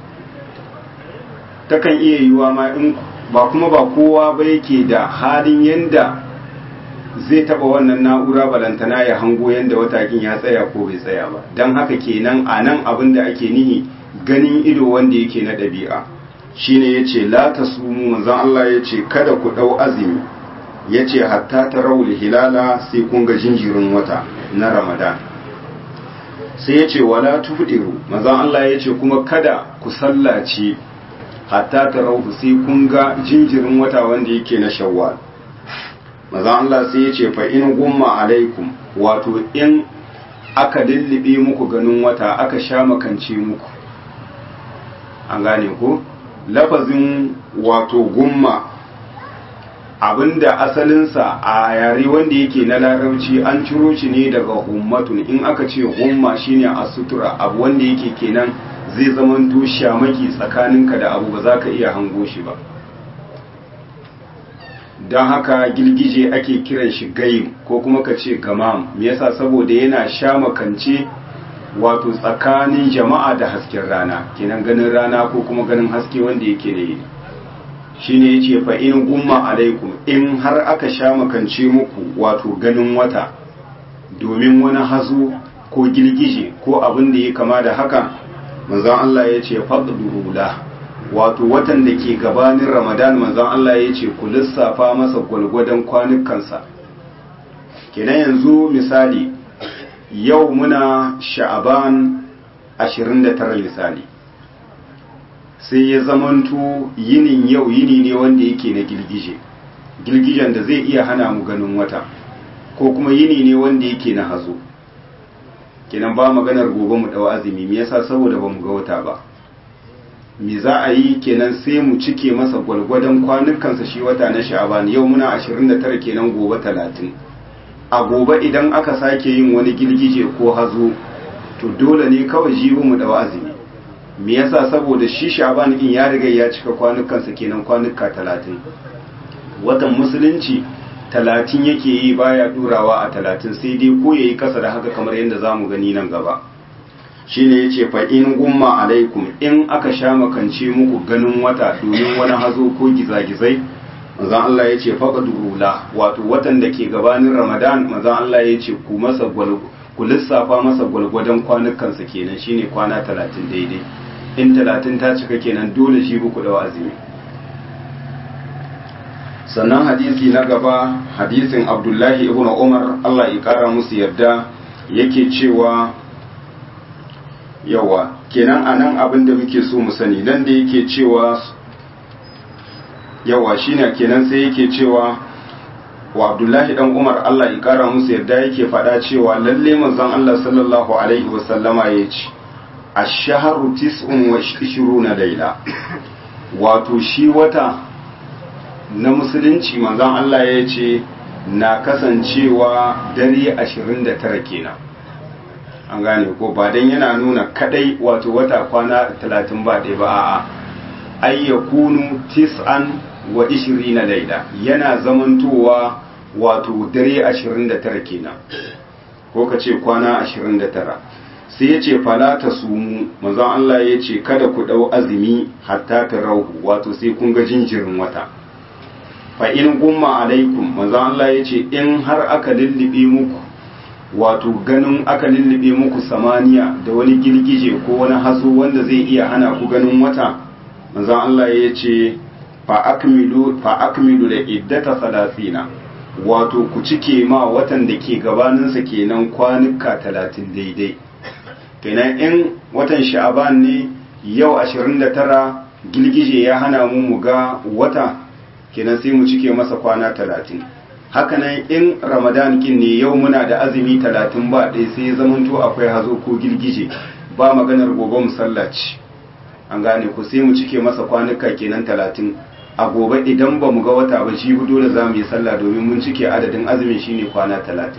A: takan iya yiwuwa ma in ba kuma ba kowa ba yake da halin yanda zai taba wannan na'ura balantana ya hango yanda watakin ya tsaya ko bai tsaya ba don haka kenan a nan abin da ake nihi ganin ido wanda yake na ɗabi'a shine yace la tasumu manzon Allah yace kada ku dau azumi yace hatta tarawul hilala sai kun ga jinjirin wata na Ramadan sai yace wala tufdiru manzon Allah yace kuma kada ku sallaci hatta tarawul sai kun ga jinjirin wata wanda yake na Shawwal manzon Allah sai yace fa in gumma alaikum wato in aka lullube muku ganin wata aka sha makance muku an gane ku lafazin wato gumma abinda asalinsa a yare wanda yake na larabci an ciro shi ne daga hummatun in aka ce humma shine a sutura abu wanda yake kenan zai zamanto shamaki tsakaninka da abu ba za ka iya hango shi ba don haka girgije ake kiran shi gaim ko kuma ka ce gamam me yasa saboda yana sha makance wato tsakanin jama'a da hasken rana kenan ganin rana ko kuma ganin haske wanda yake da yi shine yace fa in gumma alaikum in har aka sha makance muku wato ganin wata domin wani hazo ko girgije ko abin da ya kama da haka manzon Allah yace fadlu la wato watan da ke gabanin ramadan manzon Allah ya ce ku lissafa masa gwalgwadon kwanukansa kenan yanzu misali yau muna sha'aban 29 misali sai ya zamanto yinin yau yini ne wanda yake na girgije girgijen da zai iya hana mu ganin wata ko kuma yini ne wanda yake na hazo kenan ba maganar gobe mu dawa azumi me yasa saboda ba mu ga wata ba me za a yi kenan sai mu cike masa gwalgwadon kwanukansa shi wata na sha'aban yau muna 29 kenan gobe 30 a gobe idan aka sake yin wani girgije ko hazo to dole ne kawai jibi mu da azumi me yasa saboda shi sha'aban in ya riga ya cika kwanukansa kenan kwanuka 30 watan musulunci 30 yake yi baya durawa a 30 sai dai ko yayi kasa da haka kamar yadda zamu gani nan gaba shine yace fa in gumma alaikum in aka sha makance muku ganin wata domin wani hazo ko gizagizai manzon Allah yace faqadurula wato watan da ke gabanin Ramadan manzon Allah yace ku masa gwal ku lissafa masa gwalgwadon kwanukan sa kenan shine kwana 30 daidai in 30 ta cika kenan dole shi ku da azumi sannan hadisi na gaba hadisin Abdullahi ibn Umar Allah ya kara musu yarda yake cewa yawa kenan a nan abin da muke so mu sani nan da yake cewa yawa shine kenan sai yake cewa wa abdullahi dan umar allah ya kara musu yadda yake faɗa cewa lalle manzon allah sallallahu alaihi wasallama ya ce ash-shahru tis'un wa ishiruna laila wato shi wata na musulunci manzon allah ya ce na kasancewa dare 29 kenan an gane ko ba dan yana nuna kadai wato wata kwana 30 ba ɗaya ba a'a ay yakunu tis'an wa ishirina laila yana zamantowa wato dare 29 kenan ko ka ce kwana 29 sai ya ce fala ta sumu manzon Allah ya ce kada ku dau azumi hatta ta rauhu wato sai kun ga jinjirin wata fa in gumma alaikum manzon Allah ya ce in har aka lullube muku wato ganin aka lullube muku samaniya da wani girgije ko wani hazo wanda zai iya hana ku ganin wata manzon Allah ya ce fa akmilu fa akmilu da iddata salasina wato ku cike ma watan da ke gabaninsa kenan kwanuka talatin daidai kenan in watan sha'aban ne yau 29 girgije ya hana mu mu ga wata kenan sai mu cike masa kwana talatin hakanan in ramadan kin ne yau muna da azumi talatin ba ɗaya sai zamanto akwai hazo ko girgije ba maganar gobe musallaci an gane ku sai mu cike masa kwanuka kenan talatin a gobe idan ba mu ga wata ba shi dole za mu yi sallah domin mun cike adadin azumin shine kwana talatin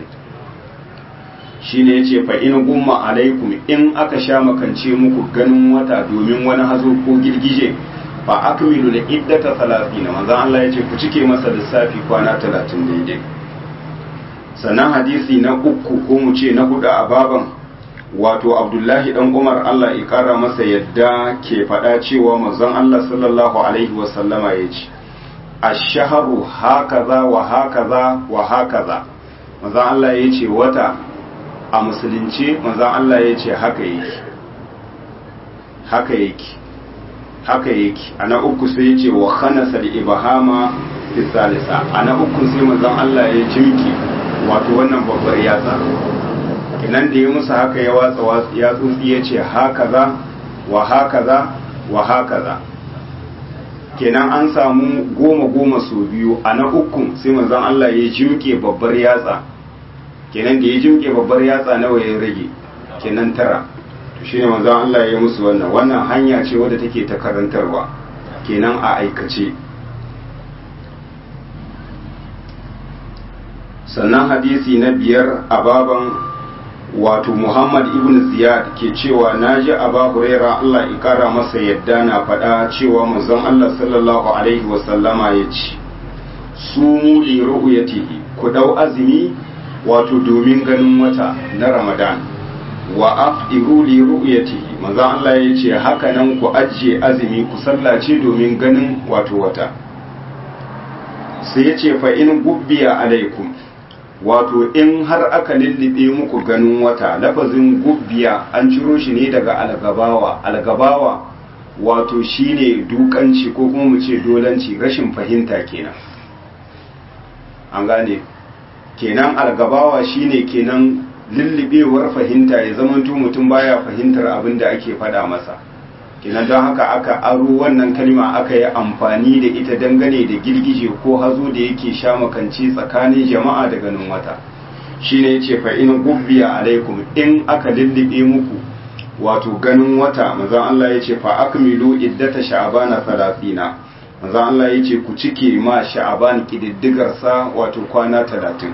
A: shine yace fa in gumma alaikum in aka sha makance muku ganin wata domin wani hazo ko girgije fa akmilu da iddata 30 manzon Allah yace ku cike masa lissafi kwana 30 daidai sannan hadisi na uku ko mu ce na hudu a baban wato abdullahi dan umar Allah ya kara masa yadda ke faɗa cewa manzon Allah sallallahu alaihi wasallama ya ce ash-shahru hakaza wa hakaza wa hakaza manzon Allah ya ce wata a musulunci manzon Allah ya ce haka yake haka yake haka yake ana uku sai ya ce wa khanasa al-ibhama fi salisa ana uku sai manzon Allah ya jimki wato wannan babbar yatsa nan da ya musu haka ya watsa ya tsotsi ya ce hakaza wa hakaza wa hakaza kenan an samu goma goma sau biyu a na ukun sai manzon Allah ya jimke babbar yatsa kenan da ya jimke babbar yatsa nawa ya rage kenan tara to shine manzon Allah ya yi musu wannan wannan hanya ce wadda take ta karantarwa kenan a aikace sannan hadisi na biyar a baban wato Muhammad ibn Ziyad ke cewa naji Aba Huraira Allah ya kara masa yadda na faɗa cewa manzon Allah sallallahu alaihi wasallama ya ce sumu li ru'yatihi ku dau azumi wato domin ganin wata na Ramadan wa afdiru li ru'yatihi manzon Allah ya ce haka nan ku ajiye azumi ku sallace domin ganin wato wata sai ya ce fa in gubbiya alaikum wato in har aka lullube muku ganin wata lafazin gubbiya an ciro shi ne daga algabawa algabawa wato shine dukanci ko kuma mu ce dolanci rashin fahimta kenan an gane kenan algabawa shine kenan lullubewar fahimta ya zamanto mutum baya fahimtar abin da ake faɗa masa kenan don haka aka aro wannan kalma aka yi amfani da ita dangane da girgije ko hazo da yake sha makanci tsakanin jama'a da ganin wata shine yace fa in gubbiya alaikum in aka lullube muku wato ganin wata manzon Allah yace fa akmilu iddata sha'bana 30 manzon Allah yace ku cike ma sha'ban kididdigar sa wato kwana 30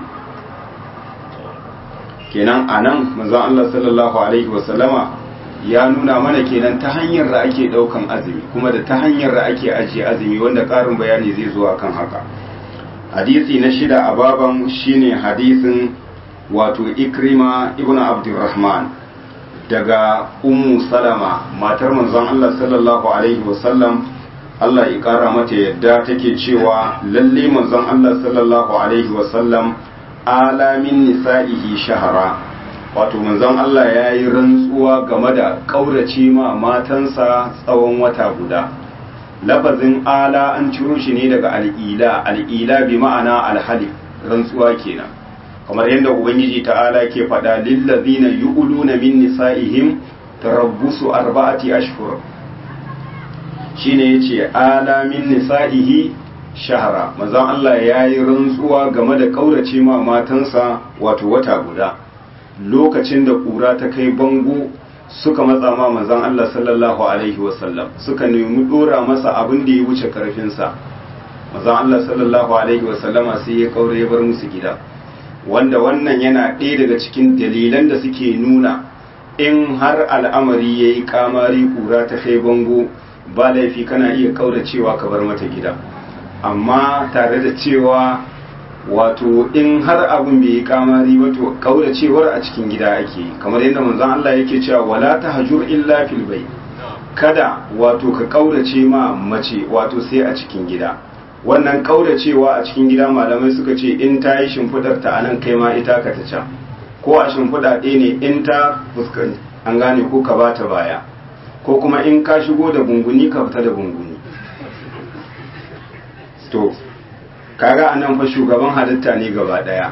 A: kenan anan manzon Allah sallallahu alaihi wasallama ya nuna mana kenan ta hanyar da ake daukan azumi kuma da ta hanyar da ake ajiye azumi wanda karin bayani zai zo akan haka hadisi na shida a baban shine hadisin wato ikrima ibn abdurrahman daga ummu salama matar manzon Allah sallallahu alaihi wasallam Allah ya kara mata yadda take cewa lalle manzon Allah sallallahu alaihi wasallam alamin nisa'ihi shahara wato manzon Allah ya yi rantsuwa game da ƙaurace ma matansa tsawon wata guda lafazin ala an ciro shi ne daga al'ila al'ila bi ma'ana alhali rantsuwa kenan kamar yadda ubangiji ta'ala ke faɗa lillazina yu'luna min nisa'ihim tarabbusu arba'ati ashhur shine yace ala min nisa'ihi shahara manzon Allah ya yi rantsuwa game da ƙaurace ma matansa wato wata guda lokacin da ƙura ta kai bango suka matsa ma manzon Allah sallallahu alaihi wasallam suka nemi dora masa abin da ya wuce karfinsa manzon Allah sallallahu alaihi wasallama sai ya kaure ya bar musu gida wanda wannan yana ɗaya daga cikin dalilan da suke nuna in har al'amari ya yi kamari ƙura ta kai bango ba laifi kana iya kauracewa ka bar mata gida amma tare da cewa wato in har abin bai yi kamari ba to kauracewar a cikin gida ake yi kamar yadda manzon Allah yake cewa wala tahjur illa fil bayt kada wato ka kaurace ma mace wato sai a cikin gida wannan kauracewa a cikin gida malamai suka ce in ta yi shimfidar ta anan kai ma ita ka ta can ko a shimfida ɗaya ne in ta fuskanci an gane ko ka bata baya ko kuma in ka shigo da gunguni ka fita da gunguni to kaga anan fa shugaban halitta ne gaba daya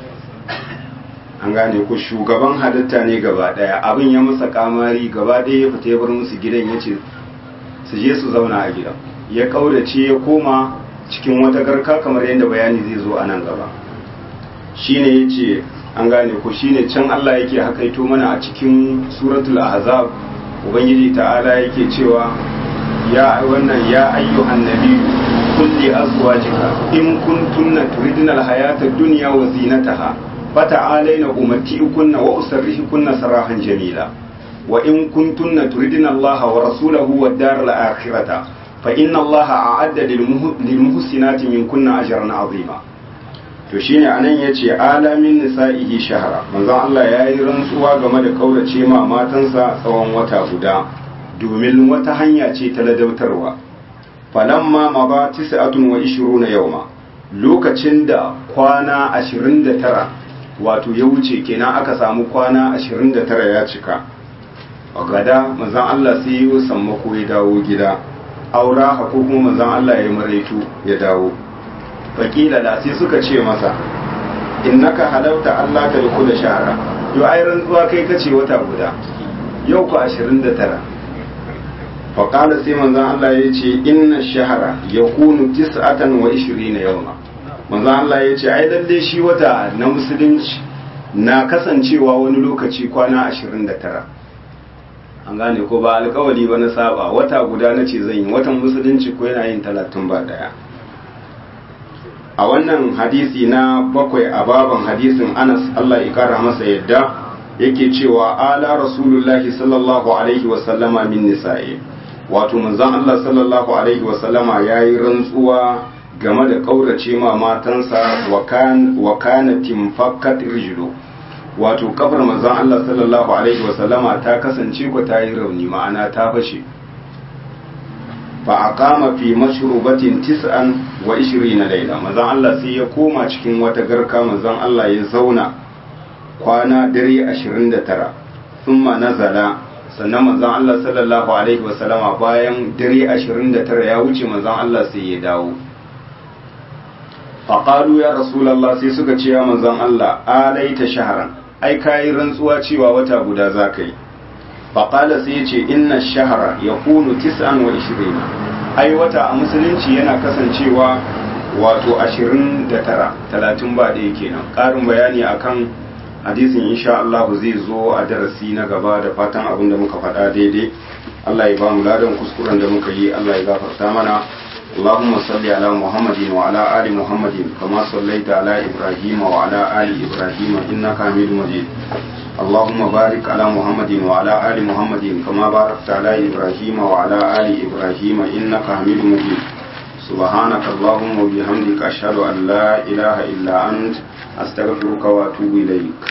A: an gane ku shugaban halitta ne gaba daya abin ya masa kamari gaba daya ya fita ya bar musu gidan ya ce su je su zauna a gidan ya kaurace ya koma cikin wata garka kamar yadda bayani zai zo a nan gaba shine ya ce an gane ku shine can Allah yake hakaito mana a cikin suratul ahzab ubangiji ta'ala yake cewa ya wannan ya ayyuhan nabiyyu kulli azwajika in kuntunna turidna alhayata ad-dunya wa zinataha fata'alayna umatti'ukunna wa usarrihukunna sarahan jamila wa in kuntunna turidna allaha wa rasulahu wad-daral akhirata fa inna allaha a'adda lil muhsinati minkunna ajran 'azima to shine anan yace alamin nisa'ihi shahara manzon Allah yayi rantsuwa game da kaurace ma matansa tsawon wata guda domin wata hanya ce ta ladautarwa falamma ma ba tis'atun wa ishiruna yawma lokacin da kwana 29 wato ya wuce kenan aka samu kwana 29 ya cika a gada manzon Allah sai yi sammako ya dawo gida aura ko kuma manzon Allah ya maraitu ya dawo fakila da sai suka ce masa innaka halauta Allah ta da shahara yau ai rantsuwa kai kace wata guda yau ku 29 faƙala sai manzan Allah ya ce inna shahara ya kunu tis'atan wa ishirina yawma manzan Allah ya ce ai lalle shi wata na musulunci na kasancewa wani lokaci kwana 29 an gane ko ba alkawali ba na saba wata guda na ce zan yi watan musulunci ko yana yin talatin ba daya a wannan hadisi na bakwai a baban hadisin anas allah ya kara masa yadda yake cewa ala rasulullahi sallallahu alaihi wasallama min nisa'i wato manzon allah sallallahu alaihi wasallama ya yi rantsuwa game da kaurace ma matansa wa kana timfakkat rijlu wato kafar manzon Allah sallallahu alaihi wasallama ta kasance ko ta yi rauni ma'ana ta fashe fa aqama fi mashrubatin tis'an wa 20 layla manzon Allah sai ya koma cikin wata garka manzon Allah ya zauna kwana dare 29 thumma nazala sannan manzon Allah sallallahu alaihi wasallama bayan dare 29 ya wuce manzon Allah sai ya dawo faƙalu ya rasulallah sai suka ce ya manzon Allah alaita shaharan ai kayi rantsuwa cewa wata guda za ka yi faƙala sai ya ce inna shahara ya kunu tis'an wa ishirina ai wata a musulunci yana kasancewa wato ashirin da tara talatin ba ɗaya kenan ƙarin bayani akan hadisin insha Allah zai zo a darasi na gaba da fatan abin da muka faɗa daidai Allah ya ba mu ladan kuskuren da muka yi Allah ya gafarta mana اللهم صل على محمد وعلى آل محمد كما صليت على إبراهيم وعلى آل إبراهيم إنك حميد مجيد اللهم بارك على محمد وعلى آل محمد كما باركت على إبراهيم وعلى آل إبراهيم إنك حميد مجيد سبحانك اللهم وبحمدك أشهد أن لا إله إلا أنت أستغفرك وأتوب إليك